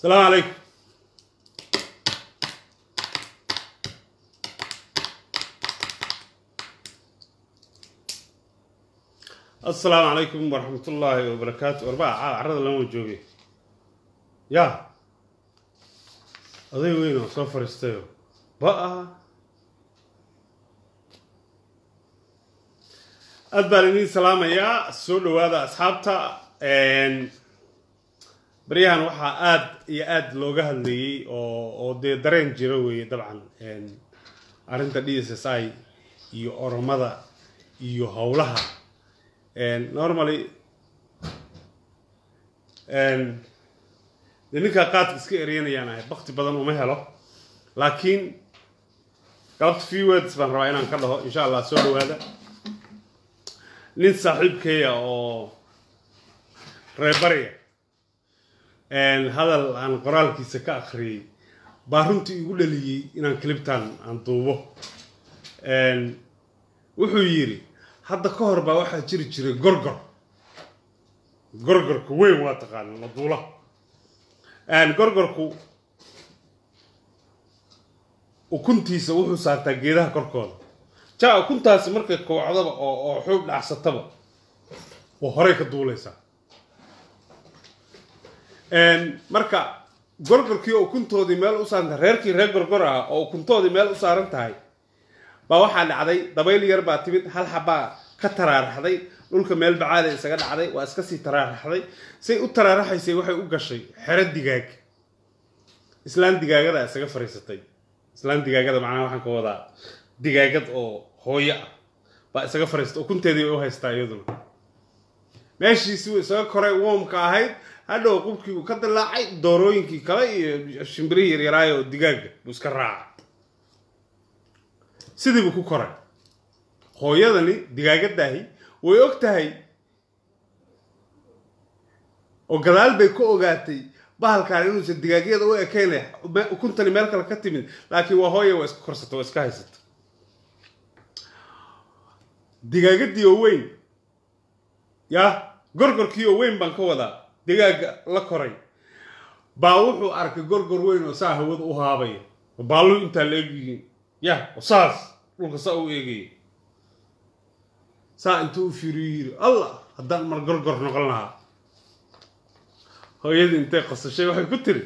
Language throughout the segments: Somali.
السلام عليكم السلام عليكم ورحمة الله وبركاته أربعة عرض لما جوجي يا أضي وينه سفر استيو بقى aad baan idin salaamayaa soo dhowaada asxaabta baryahan waxaa aad iyo aad looga hadlayey oo oo dee dareen jiro weeye dabcan arrinta d s s i iyo oromada iyo howlaha normally dee ninkaa qaadka iska eryanayaan ahay bakti badan uma helo laakiin galabta few words baan rabaa inaan ka dhaho insha allah soo dhowaada nin saaxiibkeeya oo reebarya hadal aan qoraalkiisa ka akhriyey baa runtii igu dhaliyey inaan cliptan aan duubo wuxuu yidhi hadda ka hor baa waxaa jiri jiray gorgor gorgorka weyn waa taqaana maduula gorgorku ukuntiisa wuxuu saartaa geedaha korkooda ja ukuntaasi markay koocdaba oo oo xoog dhacsataba oo horey ka duulaysaa marka gorgorkii oo ukuntoodii meel u saaranta reerkii reer gorgor ah oo ukuntoodii meel u saaran tahay baa waxaa dhacday dabayl yar baa timid hal xabaa ka taraaraxday dhulka meel bacaada isaga dhacday waa iska sii taraaraxday say u taraaraxaysay waxay u gashay xero digaag islaan digaagada isaga fariisatay islaan digaagada macnaha waxaan ka wadaa digaagad oo hooyo ah baa isaga fariista ukunteedii bay u haystaa iyaduna meeshiisi uu isaga koray woomka ahayd hadhow qubkii uu ka dilaacay doorooyinkii kale iyo shimbirihii yaryaraayo oo digaaga buu iska raacay sidii buu ku koray hooyadani digaagadaahi way og tahay oo gadaal bay ka ogaatay bahalkaan inuusan digaagyada u ekayn ukuntani meel kale ka timid laakiin waa hooya waa iska korsata waa iska haysata digaagadii oo weyn ya gorgorkii oo weyn baan ka wadaa digaaga la koray baa wuxuu arkay gorgor weyn oo saa hawada u haabaya oo baallu intaa la egyihiin ya oo saas dhulka saa u eegaya saa intuu u fiiriyo yiri allah haddaan mar gorgor noqon lahaa hooyadii intay qosashay waxay ku tiri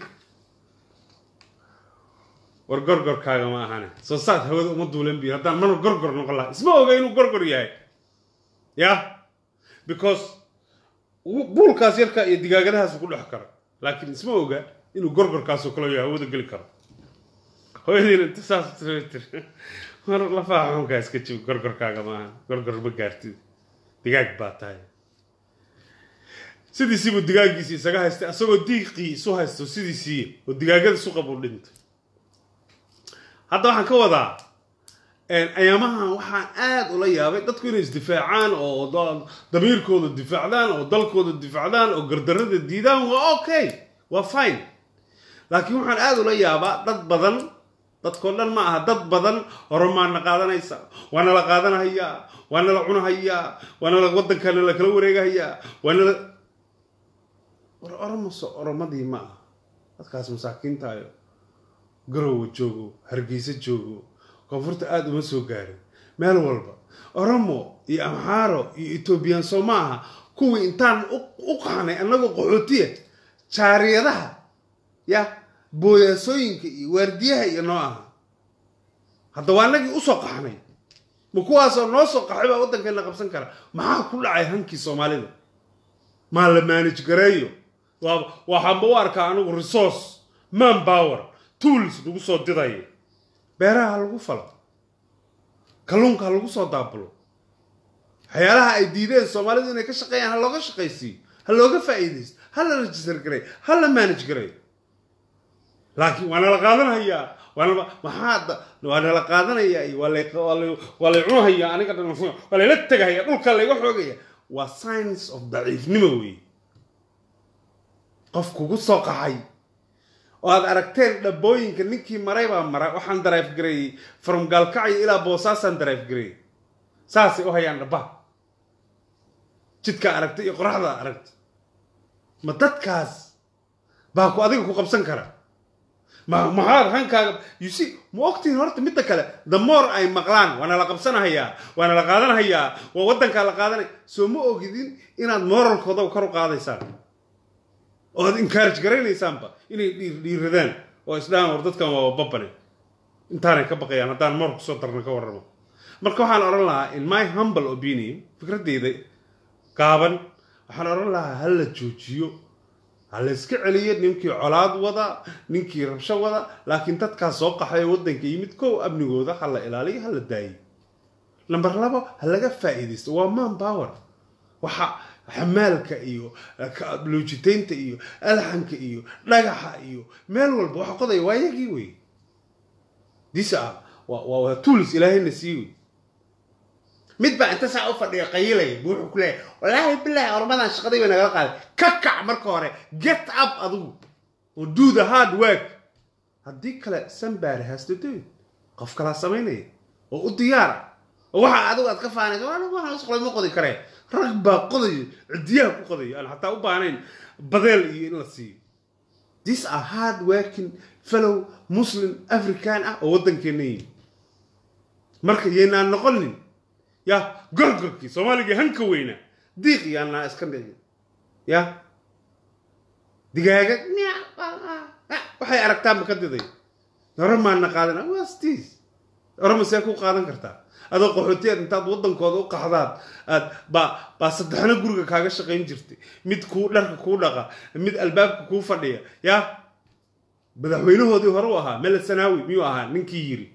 war gorgorkaaga ma ahane soo saad hawada uma duulan biyo haddaan mar gorgor noqon lahaa isma oga inuu gorgor yahay ya because buulkaas yarka iyo digaagadahaas ku dhex karo laakiin isma oga inuu gorgorkaasoo kale yahay hawada geli karo hooyadiina inta saas tiri mar lafaha xunkaa iska jibi gorgorkaaga maaha gorgor ma gaartid digaag baa tahay sidiisiibuu digaagiisi isaga haystay asagoo diiqii isu haysto sidiisii oo digaagada suqa buu dhintay hadda waxaan ka wadaa ayaamahan waxaan aada ula yaabay dadku inay isdifaacaan oo damiirkooda difaacdaan oo dalkooda difaacdaan oo gardarada diidaan waa okay waa fine laakiin waxaan aada ula yaabaa dad badan dadkoo dhan ma aha dad badan oromaana qaadanaysa waana la qaadanahayaa waana la cunahayaa waana la waddankaana la kala wareegahayaa waana la war oromoso oromadii ma aha dadkaas masaakiintaayo garowa joogo hargeysa joogo koonfurta aada uma soo gaarin meel walba oromo iyo amxaaro iyo etoobiyaan soo ma aha kuwii intaan u qaxnay annagoo qaxootiya jaariyadaha ya booyaasooyinka iyo waardiyaha iyo noo aha hadda waa annagii usoo qaxnay ma kuwaasoo noo soo qaxay baa waddankeena qabsan kara maxaa ku dhacay hankii soomaalida maa la maanij gareeyo waxaanba u arkaa anigu resource man power tools lagu soo didayo beeraha ha lagu falo kalluunka ha lagu soo daabulo waxyaalaha ay diideen soomaalidu inay ka shaqeeyaan ha looga shaqaysiiyo ha looga faa'iidaysto ha la register gareey ha la manage gareey laakiin waa nala qaadanhayaa waana maxaa waa nala qaadanayaa iyo waa lay waa lay cunahayaa aniga dhan waa layla tegahaya dhulka layga xoogaya waa science of daciifnimo weeye qof kugu soo qaxay oo aad aragteen dhabooyinka ninkii maray baa mara waxaan daraif gareeyey from gaalkacyo ilaa boosaasaan daraif gareeyey saasay u hayaan dhabaha jidka aragtay iyo qoraxda aragtay ma dadkaas baa ku adiga ku qabsan kara ma maxaad hankaaga you see ma ogtihin horta midda kale the more ay maqlaan waana la qabsanahayaa waana la qaadanahayaa waa waddankaa la qaadanaya soo ma ogidin inaad moralkooda kor u qaadaysaan oo aad encourage garaynaysaanba inay dhiir dhiiradaan oo isdhahaan war dadkan waa babane intaanay ka baqayaan haddaan moor kusoo darna ka warramo marka waxaan odhan lahaa in my humble opinion fikraddeyda gaaban waxaan odhan lahaa ha la joojiyo ha la iska celiyo ninkii colaad wada ninkii rabsho wada laakiin dadkaas soo qaxay waddanka yimid kow amnigooda ha la ilaaliyo ha la daayo number labo ha laga faa'iidaysto waa man power waxa xamaalka iyo loojitaynta iyo alxanka iyo dhagaxa iyo meel walba waxa qodaya waa yagii wey disa waa waa tools ilaahayna sii wey mid baa inta saa u fadhiya qayilaya buu wuxuu ku leeyahay wallaahi bilahi ormadan shaqadii bay nagala qaaday ka kac marka hore get up adigu oo do the hard work haddii kale somebody has to do it qof kalaa samaynaya oo u diyaara oo waxa adigu aad ka faanayso waxaan isqolay ma qodi karee rag baa qodayo cidiyaha ku qodayo aan xataa u baahnayn badeel iyo in la siiyo these are hard working fellow muslim african ah oo waddankeena yihin marka yaynaan noqonin ya gorgorkii soomaaligii hanka weynaa diiq yaanaa iska dhicin ya digaaga waxay aragtaanba ka diday oramaana qaadana wastis orama see ku qaadan kartaa adoo qaxootiyaad intaad waddankooda u qaxdaad aad baa baa saddexna guriga kaaga shaqayn jirtay mid kuu dharka kuu dhaqa mid albaabka kuu fadhiya ya madaxweynahoodii hore u ahaa mele sanaawi miyuu ahaa ninkii yiri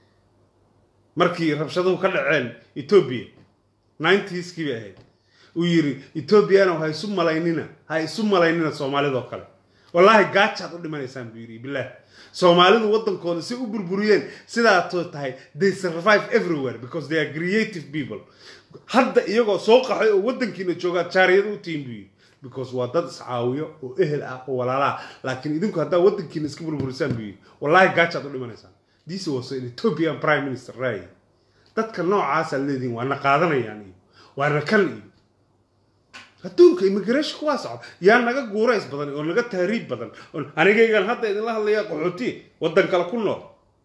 markii rabshaduhu ka dhaceen etoobiya ninetieskii bay ahayd uu yiri etoobiyana ha isu malaynina ha isu malaynina soomaalidoo kale wallaahi gaajaad u dhimanaysaan buu yiri bilaah soomaalidu waddankooda si u burburiyeen sidaatoo tahay they survive everywhere because they are creative people hadda iyagoo soo qaxay oo waddankiina joogaa jaariyada u tihin buu yiri because waa dad iscaawiyo oo ehel ah oo walaalaah laakiin idinku haddaa waddankiina iska burburisaan buu yiri wallaahi gaajaad u dhimanaysaan this was an ethiopian prime minister ray dadka noocaasa leedihin waana qaadanayaan iyo waana kan iyo adduunka immigration kuwaa socda yaa naga guurays badan oo naga tahriib badan anigaygan hadda idinla hadlaya qaxooti waddan kale ku nool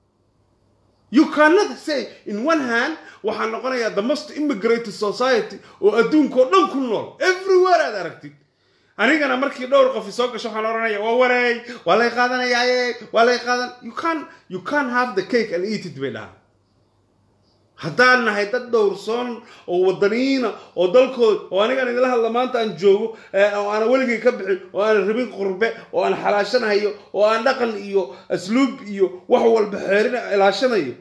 you cannot say in one hand waxaa noqonayaa the most immigrated society oo adduunka oo dhan ku nool everywhere aad aragtid anigana markii dhowr qofi soo gasho waxaan oranaya waa wareey waa lay qaadanayaaye waa lay qaadan you can you can have the cake and eat it bay dhahaan haddaan nahay dad dhowrsoon oo wadaniyiina oo dalkooda oo anigaan idila hadla maanta aan joogo oo aana weligay ka bixin oo aan rabin qurbe oo aan xalaashanayo oo aan dhaqan iyo asluub iyo wax walba xeerin ilaashanayo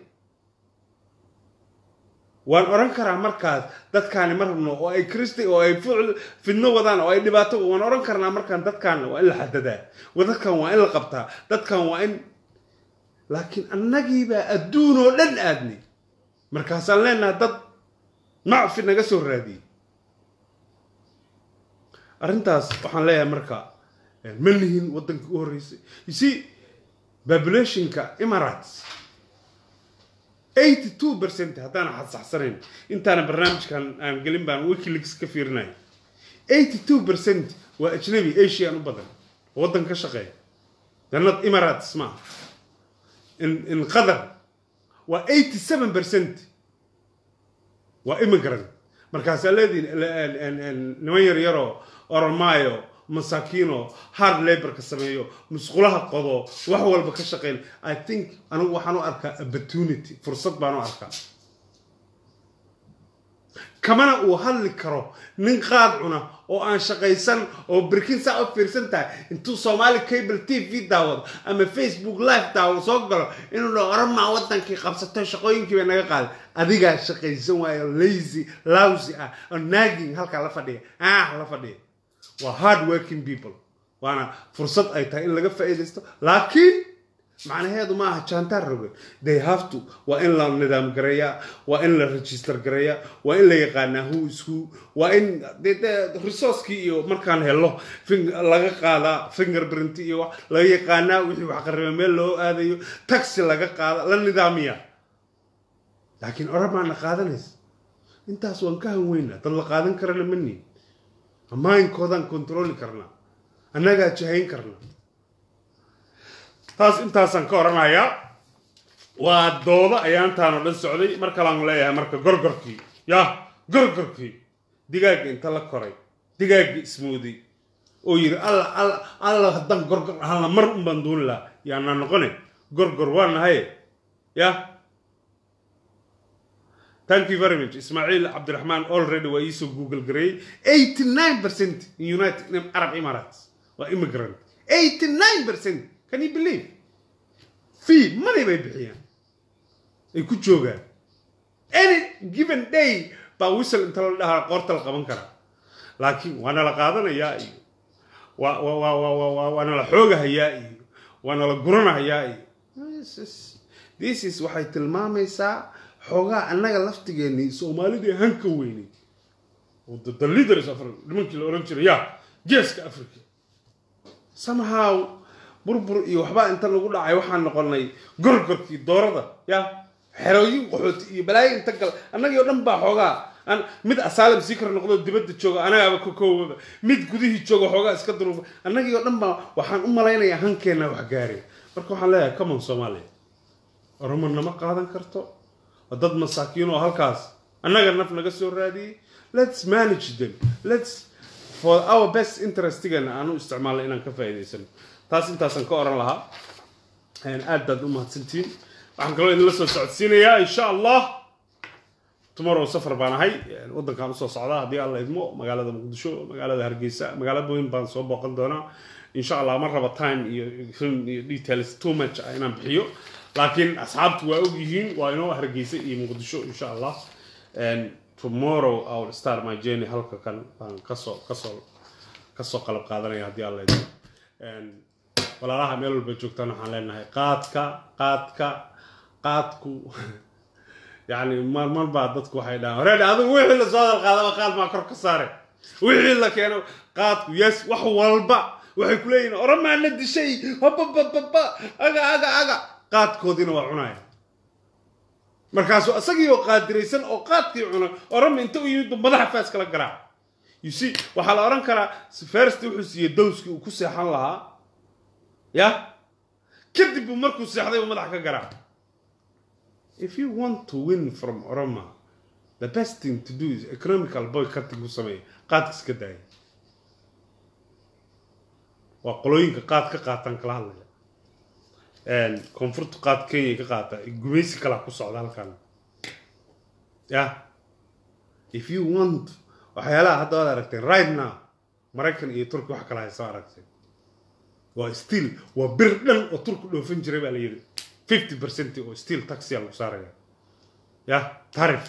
waan oran karaa markaas dadkaani ma rabno oo ay kristi oo ay fidno wadaan oo ay dhibaato waan oran karnaa markaan dadkaan waa in la xadadaa dadkan waa in la qabtaa dadkan waa in laakiin annagiibaa adduun oo dhan aadnay markaasaan leenaha dad macfi naga soo raadiyey arrintaas waxaan leeyahay marka ma lihin waddankii u horreysay you see populationka emirates eighty two percent haddaan xadsaxsanayn intaana barnaamijkan aan gelin baan wikileaks ka fiirinaya eighty two percent waa ajnabi asian u badan oo waddan ka shaqeeya danad emirates maaha in in qatar waa eighty seven percent waa immigrant markaasaa leediin niman yar yaroo oromaayo masaakiino hard laborka sameeyo musqulaha qodo wax walba ka shaqeyn i think anigu waxaan u arkaa opportunity fursad baan u arkaa kamana uu hadli karo nin qaad cuna oo aan shaqaysan oo birkin saa u fiirsan tahay intuu soomaali cable t v daawado ama facebook live daawado soo galo inuu dha oramaa waddankii qabsato shaqooyinkii bay naga qaaday adigaa shaqaysan waayo lazy lousy ah oo nagging halkaa la fadhiya ah la fadhiya waa hard working people waana fursad ay tahay in laga faa'iidaysto laakiin macnaheedu ma aha jaantaar roge they have to waa in la nidaam gareeyaa waa in la register gareeyaa waa in la yaqaanaa who is who waa in resourcekii iyo markaan helo laga qaadaa fingerprint iyo wax laga yaqaanaa wixii wax qarriba meel loo aadayo taxi laga qaada la nidaamiyaa laakiin oramaana qaadanaysa intaas waan ka hanweynaa dad la qaadan karana mani maayinkoodan controli karnaa annagaa jahayn karnaa taas intaasaan ka oranayaa waa doodo ayaantaan oo dhan socday mar kalean leeyahay marka gorgorkii ya gorgorkii digaagga inta la koray digaagga ismooday oo yidhi alla alla alla haddaan gorgor ahaanla mar un baan duuni lahaa yaanaa noqone gorgor waa nahaye ya thank you very much ismaaciil cabdiraxmaan already waa iisoo google gareeyey eighty nine percent in united arab emirates waa immigrant eighty nine percent can you believe fee money bay bixiyaan ay ku joogaan any given day baa wisal inta la dhahaa qoorta la qaban karaa laakiin waana la qaadanayaa iyo waa waa waa waa waa waa waana la xoogahayaa iyo waana la guranahayaa iyo This is- this is waxay tilmaamaysaa xoogaa annaga laftigeennii soomaalidii hanka weynay oo the, the leaders of nimankii la oran jiray ya geeska africa somehow burbur iyo waxbaa inta lagu dhacay waxaan noqonay gorgorkii doorada ya xerooyin qaxooti iyo balaayo inta gal annagii oo dhan baa xoogaa aan mid asaalim sikar noqdo dibadda jooga anagaaba kokoobaba mid gudihii jooga xoogaa iska duruufa annagii oo dhan baa waxaan u malaynayaa hankeena wax gaareen marka waxaan leeyahay common soomaaliya oromo nama qaadan karto waa dad masaakiin oo halkaas annaga naf naga soo raadiyey let's manage them let's for our best interestigana aan u isticmaalna inaan ka faa'iidaysano taas intaasaan ka oran lahaa Een, aad baad u mahadsantihiin waxaan kaloo idinla soo socodsiinayaa insha allah tomorrow safar baan ahay Een, waddankaan usoo socdaa haddii alla idmo magaalada muqdisho magaalada hargeysa magaalo weyn baan soo booqan doonaa insha allah ma raba time iyo film iyo details too much ah inaan bixiyo laakiin asxaabtu waa og yihiin waa inoo hargeysa iyo muqdisho insha allah And tomorrow I will start my journey halka kan baan kasoo kasoo kasoo qalab qaadanaya haddii alla idmo Een, walaalaha meel walba joogtaan waxaan leenahay qaadka qaadka qaadku yani mar mar baa dadku waxay dhahaan horeed adigu wixii la soo hadal qaadaba qaad maa kor ka saare wixii la keeno qaadku yes wax walba waxay ku leeyihin oramaa la dishay hababababa aga aga aga qaadkoodiina waa cunaya markaasuu isagii oo qaadiraysan oo qaadkii cuna orama inta u yimid madaxa faas kala garaac you see waxaa la oran karaa first wuxuu siiyey dowskii uu ku seexan lahaa ya kadib buu markuu seexday uu madaxa ka garaac if you want to win from oroma the best thing to do is economical boycotting ku sameeya qaadka iska daaya waa qolooyinka qaad ka qaataan kala hadlaya Een, koonfurta qaad kenya ka qaata gumaysi kala ku socda halkan ya if you want waxyaalaha hadda waad aragteen right now maraykan iyo turki wax kala haysa aragteen waa still waa bir dhan oo turku dhoofin jiray baa la yidhi fifty percent oo still taxia lagu saaraya ya tarif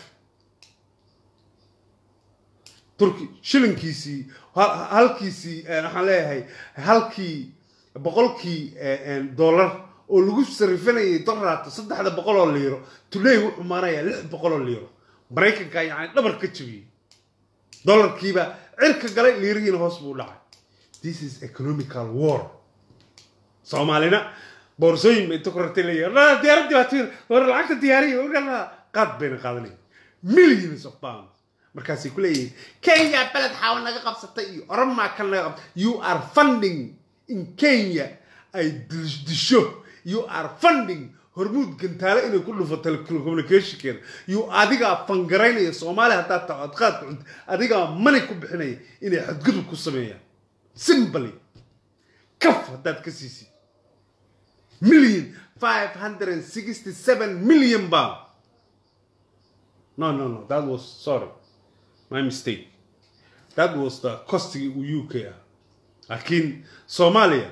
turki shilinkiisii hal- halkiisii eh, waxaan leeyahay halkii boqolkii eh, eh, dollar oo lagu sarifanayay dollarta saddexda boqol oo liiro today wuxuu maanayaa lix boqol oo liiro maraykanka yani dhabar ka jabiyey dollarkiiba cirka galay liirihiina hoos buu u dhacay this is economical war soomaalina boorsooyin bay inta ku rartay leeyahay diyaaradii baa tiir war lacagta diyaariya warkala qaad bayna qaadanaya millions of pounds markaasay ku leeyihiin kenya beled xaawa naga qabsatay iyo oromaa kan naga qabtay you are funding in kenya ay dis- disho you are funding hormuud gantaale inay ku dhufo telecommunicationkeeda you adigaa fangaraynaya soomaaliya haddaad taho aad qaadka cunto adigaa money ku bixinaya inay xadgudub ku sameeyaan simply kaf haddaad ka siisid million five hundred and sixty seven million pound no no no that was sorry my mistake that was the costigii uu uk ah laakiin soomaaliya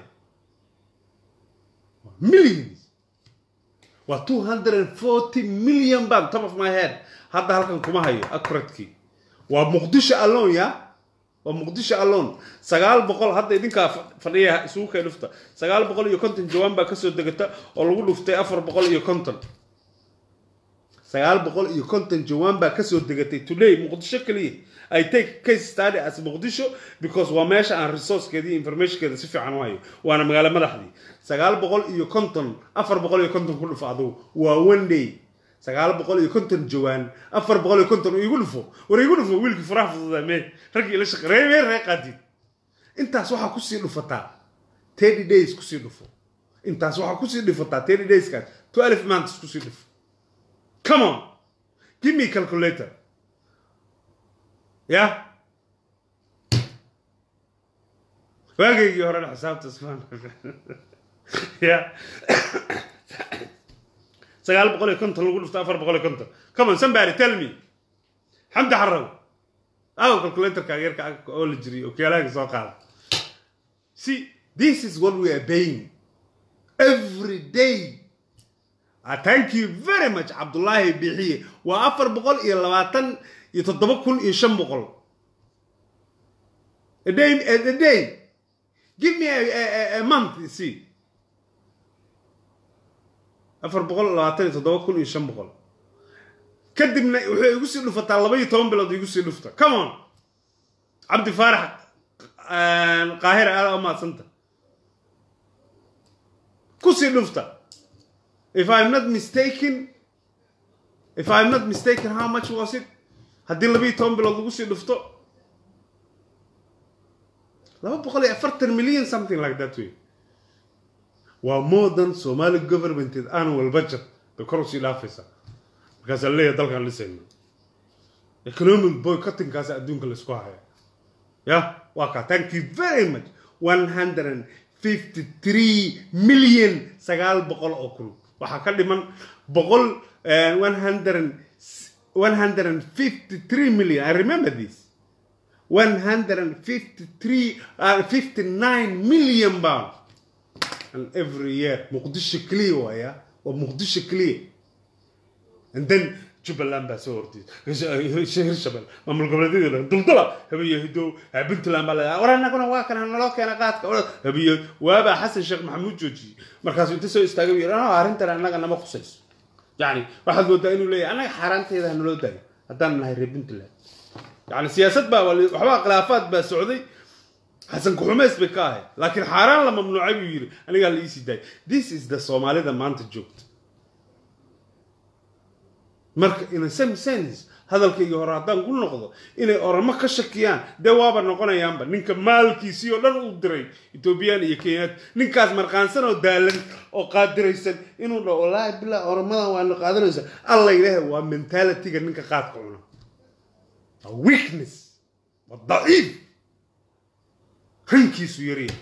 millions waa two hundred and forty million pound top of my head hadda halkan kuma hayo accurately waa muqdisho alone ya waa muqdisho alone sagaal boqol hadda idinkaa fa- fadhiya isugu kay dhufta sagaal boqol iyo konton jawaan baa kasoo degata oo lagu dhuftay afar boqol iyo konton sagaal boqol iyo konton jawaan baa kasoo degatay today muqdisho keliya i take case study as muqdisho because waa meesha aan resourcekeeda iyo informationkeeda si fiican u hayo waana magaalo madaxdii sagaal boqol iyo konton afar boqol iyo konton ku dhufo adugu waa one day sagaal boqol iyo konton jawaan afar boqol iyo konton igu dhufo war igu dhufo wiilkii faraha fududaa mee raggii ila shaqe ree ree qaadid intaas waxaa kusii dhufataa thirty days kusii dhufo intaas waxaa kusii dhifataa ten dayskaas twelve months kusii dhif come on give me calculator ya waagaygii horena xisaabta ismaan ya sagaal boqol iyo konton lagu dhufto afar boqol iyo konton come on somebody tell me xamdi xaraw aw calculatorka yarka ag oo la jiriy okyaalahaga soo qaada see this is what we are paying every day I thank you very much cabdullaahi bixiye waa afar boqol iyo labaatan iyo toddoba kun iyo shan boqol a day a, a day give me a, a, a, a month you see afar boqol labaatan iyo toddoba kun iyo shan boqol kadibna waxay igu sii dhufataa laba iyo toban bilood igu sii dhufta come on cabdi faarax qaahira aada umaadsanta kusii dhufta if i'm not mistaken if i'm not mistaken how much was it haddii laba iyo toban bilood lagu sii dhufto laba boqol iyo afartan million something like that way waa more than somali governmented annual budget bay kor usii dhaafaysaa markaasaa leeyahay dalkaan dhisayna economic boycottingkaas adduunka laisku haya ya waa kaa thank you very much one hundred and fifty three million sagaal boqol oo kun waxaa ka dhiman boqol one hundred and one hundred and fifty three million i remember this one hundred and fifty three uh, fifty nine million pounds and every year muqdisho clear waaya waa muqdisho clear and then jubbaland baa soo hortay hirshabel maamul goboleedyada dhan duldula habiyo hidow puntland baa leedahay war annaguna waa kan naloo keena qaadka habiyo waabaa xasan sheekh maxamuud joojiyey markaasuu inta soo istaagay yidhi no arrintan annaga nama khusayso yacni waxaad moodaa inuu leeyahay annaga xaaraanteeda ha naloo daayo haddaan nahay reer puntland yacni siyaasad baa waxbaa khilaafaad baa socday xasan kuxumeys bay ka ahayd laakiin xaaraan la mamnuucay buu yidhi anigaa la iisii daayay this is the soomaalida maanta joogta marka in some sense hadalkaygii hore haddaan ku noqdo inay oramo ka shakiyaan dee waaba noqonayaanba ninka maalkiisii oo dhan uu diray etoobiyaan iyo kenyaad ninkaas marqaansan oo daalan oo qaadiraysan inuu dhaho wallaahi bilaa oramadan waana qaadanaysa alla ilaahay waa mentalityga ninka qaadka cuna waa weakness waa daciif rankiisu yarya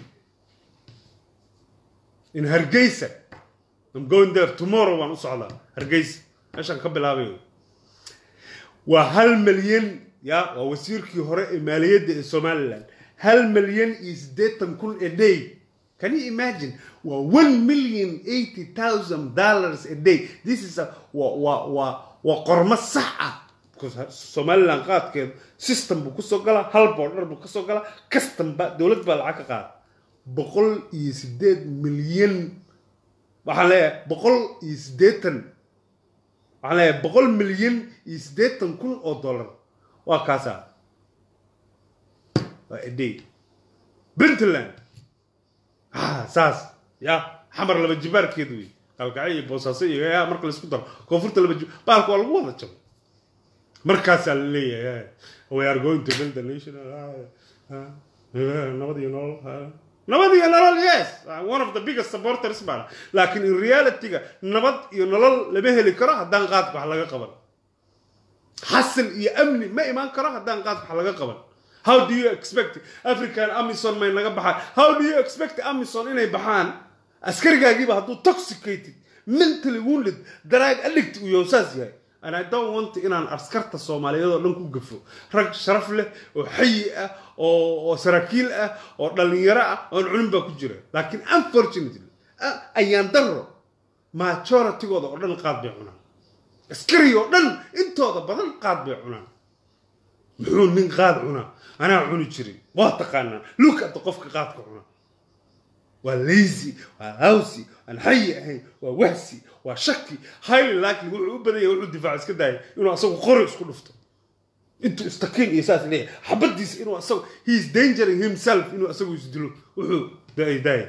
in hargeysa I'm going there tomorrow waan u socdaa hargeysa meeshaan ka bilaabay waa hal milyan ya waa wasiirkii hore ee maaliyadda ee somaliland hal milyan iyo siddeetan kun a day can you imagine waa one million eighty thousand dollars a day this is a waa waa waa waa qormo sax ah because somaliland qaadkeeda system buu kusoo galaa hal boodhar buu kasoo galaa custom ba dowlad baa lacag ka qaada boqol iyo siddeed milyan waxaan leeyahay boqol iyo siddeetan waxaan leeyahay boqol milyan iyo siddeetan kun oo dollar waa kaasa waa eday puntland ha saas ya xamar laba jibaarkeedu wey qalkacyo iyo boosaaso iyo ya marka laisku daro koonfurta laba jib baalka waa lagu wada jabo markaasaa la leeyahay we are going to build the nation nabad iyo nolol nabad iyo nolol yes one of the biggest supporters baan laakiin in realityga nabad iyo nolol lama heli karo haddaan qaadka wax laga qaban xasil iyo amni ma imaan karo haddaan qaadka wax laga qaban how do you expect african amison may naga baxaan how do you expect amison inay baxaan askarigaagiiba hadduu toxicated mentally wounded drug addict uu yahay saas yahay and I don't want inaan askarta soomaaliyeed oo dhan ku gafo rag sharaf leh oo xayi ah oo oo saraakiil ah oo dhalinyaro ah oon cunin baa ku jira laakiin unfortunately ayaan daro majoritygooda oo dhan qaad bay cunaan askari oo dhan intooda badan qaad bay cunaan muxuu nin qaad cunaa anaa cuni jirin waa taqaanaa look at qofka qaadka cunaa waa lazy waa hawsi aan xayi ahayn waa wahsi waa shaki highly likely wuxuu u badan yahay wuxuu difaac iska daayay inuu asagu qori isku dhufto intuu istakiin iyo saas leeyahay xabadiisa inuu asagu he is dangering himself inuu asagu isdilo wuxuu daaya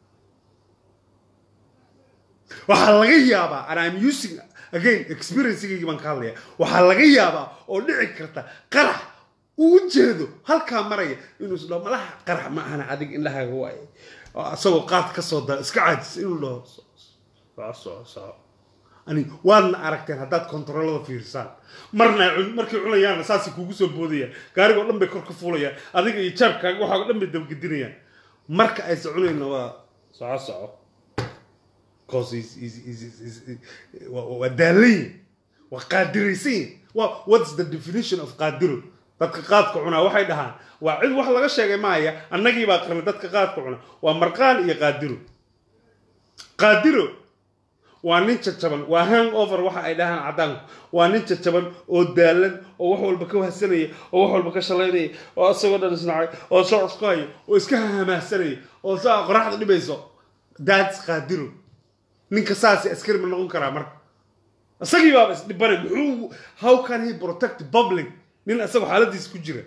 waxaa laga yaabaa and I'm using again experiencegaygi baan ka hadlaya waxaa laga yaabaa oo dhici karta qarax uu jeedo halkaa maraya inuu isdhaho malaha qarax ma ahana adig indhahaaga waaye oo isagoo qaad ka soo da iska caajis inuu dhaho soco soco soco ani waadna aragteen haddaad kontaroolada fiirsaan marna cun- markay cunayaanna saasay kugu soo boodayaan gaarigoo dhan bay kor ka fuulayaan adiga iyo jaabkaaga waxaa dhan bay dabagedinayaan marka aysa cunayna waa soco soco cause is is is is is waa waa daalan waa qaadiraysan waa what's the definition of qaadiro dadka qaadka cunaa waxay dhahaan waa cid wax laga sheegay maaya annagii baa qarnay dadka qaadka cuna waa marqaan iyo qaadiro qaadiro waa nin jajaban waa hangover waxa ay dhahaan caddaanku waa nin jajaban oo daalan oo wax walba ka wahsanaya oo wax walba ka shalaynaya oo isagoo dhan isnacay oo soo isku haya oo iska hahamaahsanaya oo saa qoraxda dhibayso that's qaadiro ninka saasi askari ma noqon karaa marka isagii baaba isdhibanay muxuu how can he protect public nin isagoo xaaladiisa ku jira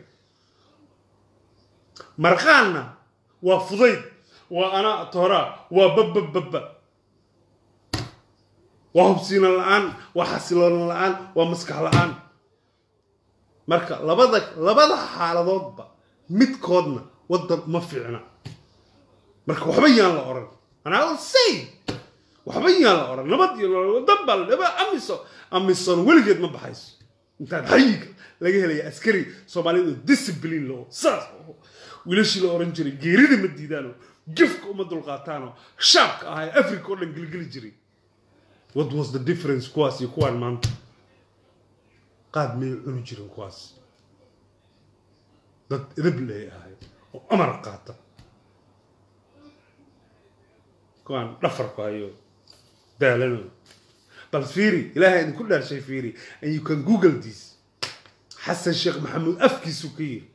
marqaanna waa fudayd waa anaa tooraa waa babbababba waa hubsiina la-aan waa xasiloona la-aan waa maskax la-aan marka labada labada xaaladoodba midkoodna waddan uma fiicna marka waxba yaan la oran anaa say waxba yaan la oran nabad iyo nolol wadan baa la dhaba amiso amison weligeed ma baxayso intaan xayiga laga helaya askari soomaaliyad oo discipline loo saas oo wiilashii la oran jiray geerida ma diidaanoo jafka uma dulqaataanoo shaabka ahaa ee africa oo dhan gelgeli jiray what was the difference kuwaas iyo kuwaan maanta qaad miyay cuni jirin kuwaas dad edab lay ahay oo amar qaata kuwaan dhafarku hayo daalano bal fiiri ilaahay idinku dhaarshay fiiri and you can google this xasan sheekh maxamuud afkiisu ka yiri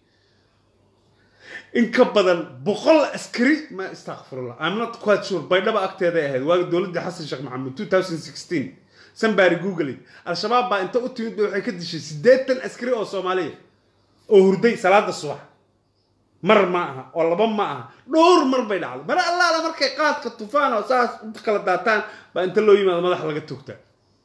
in ka badan boqol askari ma istakfirullah i'm not quite sure baydhaba agteeday ahayd waa dowladda xasan sheekh maxamuud 2016 sanbari google it al-shabaab baa inta u timid ba waxay ka dishay siddeetan askari oo soomaaliya oo hurday salaada subax mar ma aha oo laba ma aha dhowr mar bay dhacday mar allaala markay qaadka tufaan oo saas u kala daataan baa inta loo yimaado madaxa laga togtaa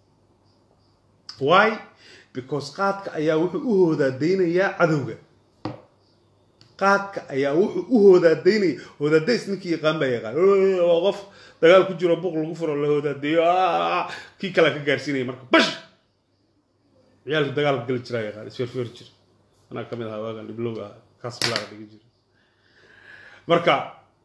why because qaadka ayaa wuxuu u hoodaadaynayaa cadowga qaadka ayaa wuxuu u hoodaadaynaya hoodaadays ninkii yaqaan baa yaqaan waa qof dagaal ku jiro buq lagu furo la hoodaadeeyo kii kale ka gaarsiinaya marka bash ciyaalku dagaalka geli jiraa yaqaan isferfeer jira anaa kamid ahaa waagan dhiblowga ahaa kaas bilaaga dhigi jira marka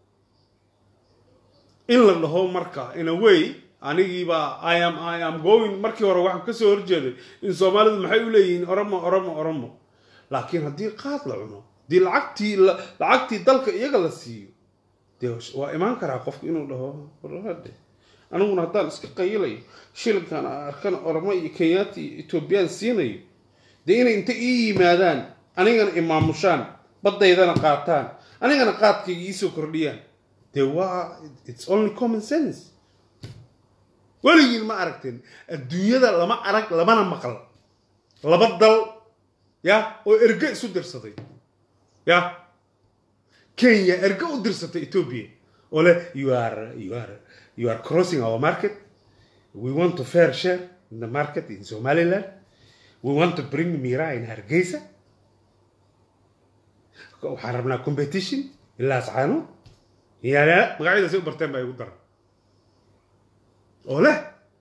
in la dhaho marka in a way anigiibaa i am i am going markii hore waxaan kasoo horjeeday in soomaalidu maxay u leeyihiin oromo oromo oromo laakiin haddii qaad la cuno haddii lacagtii lacagtii dalka iyaga la siiyo dee waa imaan karaa qofku inuu dhaho warade aniguna haddaan iska qayilayo shilinkan arkan oromo iyo kenyaati iyo etoobiyaan siinayo dee inay inta ii yimaadaan anigana imaamushaan baddaydana qaataan anigana qaadkayga iisoo kordhiyaan dee waa it's only common sense weligiin ma aragteen adduunyada lama arag lamana maqal laba dal ya oo erge isu dirsaday ya kenya erge u dirsatay ethiopia oo leh you are you are you are crossing our market we want to fair share in the market in somaliland we want to bring mira in hargeysa waxaan rabnaa competition ilaa ascaano ya magacyadaasi u barteen baa igu daran oo leh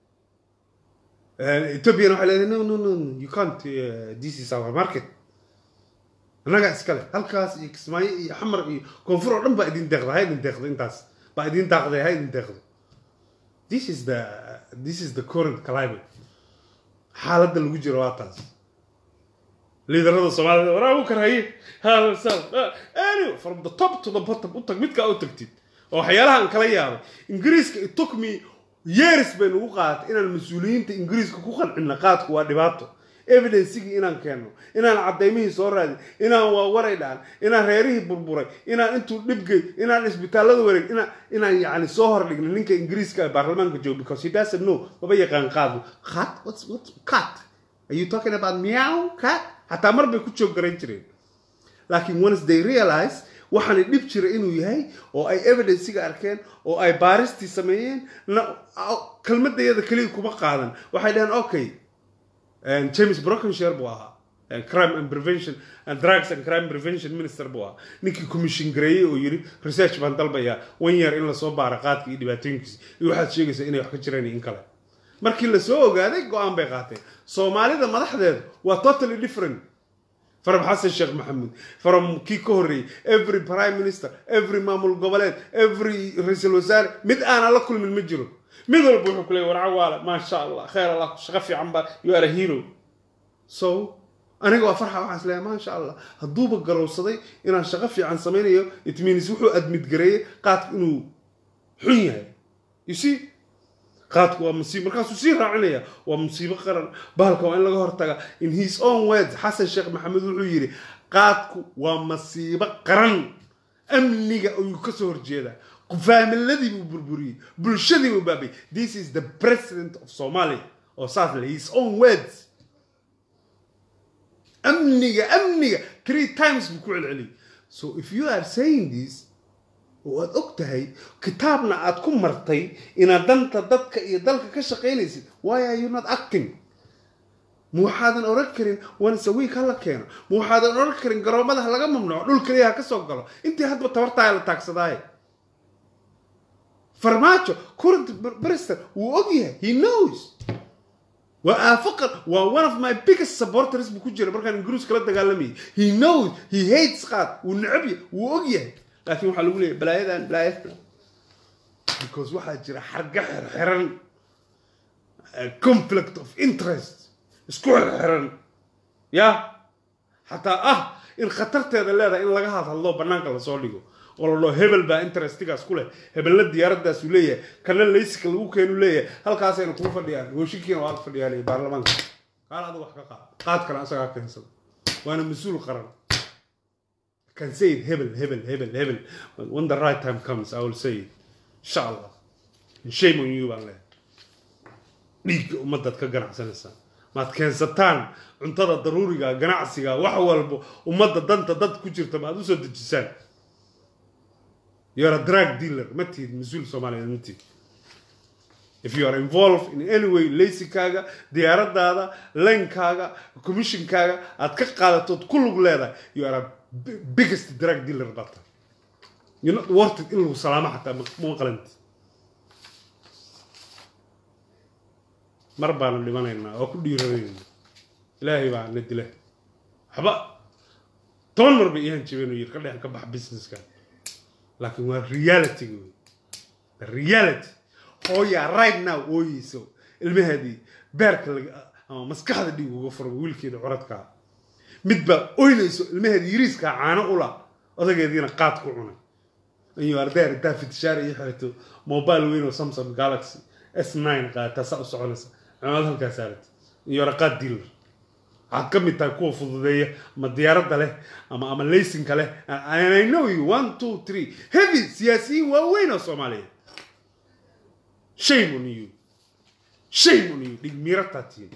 ethiopian waxay leedahay no no no no you can't uh, this is our market annagaa iskale halkaas iyo kismaayo iyo xamar iyo koonfur oo dhan baa idin deeqda ha idin deeqdo intaas baa idin daaqday ha idin deeqdo this is the this is the current climate xaaladda lagu jiro waa taas liidarada soomaalida waraa u karhaye anyway from the top to the bottom u tag midkaa u tagtid oo waxyaalaha aan kala yaabay ingiriiska it took me years bay nagu qaadatay inaan mas-uuliyiinta ingiriiska ku qancino qaadku waa dhibaato evidencigii inaan keenno inaan cadaymihii soo raadin inaan waawaray dhaan inaan reerihii burburay inaan intuu dhibgey inaan isbitaallada wareeg inaan inaan yacni soo hordhigno ninka ingiriiska ee baarlamaanka joogo because he doesn't know maba yaqaan qaadu cat what's what cat are you talking about meow cat xataa mar bay ku joog garan jireen laakiin once they realize waxaana dhib jira inuu yahay oo ay evidenciga arkeen oo ay baaristii sameeyeen kelmadayada keliya kuma qaadan waxay dhaheen okay james brockenshire buu ahaa crime and prevention and drugs and crime prevention minister buu ahaa ninkii commission gareeyey oo yiri research baan dalbayaa one year in lasoo baaro qaadka iyo dhibaatooyinkiisa iyo waxaad sheegaysaa inay wax ka jiraan iyo in kale markii lasoo ogaaday go-aan bay qaateen soomaalida madaxdeedu waa totally different from xasan sheekh maxamuud from kii ka horreeyey every prime minister every maamul goboleed every ra-iisul wasaare mid aanan la kulmin ma jiro mid walba wuxuu ku leeyay warca waale maasha allah khayr allah shaqo fiican ba you are a hero so aniga waa farxa waxaan isleeyahay maasha allah hadduuba garowsaday inaan shaqo fiican samaynayo it means wuxuu admid gareeyey qaadku inuu xun yahay you see qaadku waa musiibo markaasuu sii raacinaya waa musiibo qaran bahalka waa in laga hortaga in his own words xasan sheekh maxamed wuxuu yidhi qaadku waa masiibo qaran amniga ayuu kasoo horjeedaa faamiladii buu burburiyey bulshadii buu baabay this is the president of somalia oo saas le his own words amniga amniga three times buu ku celceliyay so if you are saying this oo aad og tahay kitaabna aad ku martay inaad danta dadka iyo dalka ka shaqaynaysid why are you not acting ma waxaadan oran karin once a week hala keeno ma waxaadan oran karin garoomada ha laga mamnuuco dhul keliya ha ka soo galo intii hadba tabartaaya la taagsadaaye farmaajo current brister wuu og yahay he knows waa aafaqan waa one of my biggest supporters buu ku jira markaan ingiriis kala dagaalamayay he knows he hates qaad wuu necab yahay wuu og yahay laakiin waxaa lagu leeyahy balaayadan balaayadan because waxaa jira xarga xirxiran conflict of interest isku xirxiran ya xataa ah in khatarteeda leedahay in laga hadhadlo banaanka lasoo dhigo oo la dhaho hebel baa interestigaas ku leh hebelna diyaaraddaas uu leeyahay kana laysika lagu keenu leeyahay halkaasayna kugu fadhiyaan hooshinkiina waa fadhiyaan baarlamaanka qaal adigu wax ka qaad qaad kale asagaa keensada waana mas-uul qaran can say it hebel hebel hebel hebel when the right time comes i will say it insha allah shame on you baan leeyahay dhiigga ummadaad ka ganacsanaysaa maad keensataan cuntada daruuriga ganacsiga wax walbo ummadda danta dad ku jirta maad usoo dejisaan you're a drug dealer ma tihid mas-uul soomaaliyeed ma tihid if you are involved in any way laysikaaga diyaaradaada leynkaaga commissionkaaga aad ka qaadatood ku lug leedahay you are a biggest drug dealer bata you're not worth it in lagu salaamo xataa ma qalanti mar baanu dhimanaynaa oo ku dhiiranayna ilaahay baa na dila waxba toban mar bay iihan jibeen yir ka dhex ka bax businesskan laakiin waa reality wey the reality hooyaa right now ooyeyso ilmaheedii beerka ama maskaxda dhiig uga furo wiilkeeda curadkaa mid baa oynayso ilmaheeda yiriiskaa caano ula odageediina qaad ku cunay ayuu ardeer intaa fitishaar iyo xirto mobile weyn oo samsung galaxy s nine qaata saa u soconaysa cimad halkaa saarata iyo raqaad dealer waxaad ka mid tahay kuwa fududeeya ama diyaaradda leh ama ama laysinka leh and i know you one two three heavy siyaasiyiin waaweyn oo soomaaliyeed shame on you shame on you dhig miirataa tihiin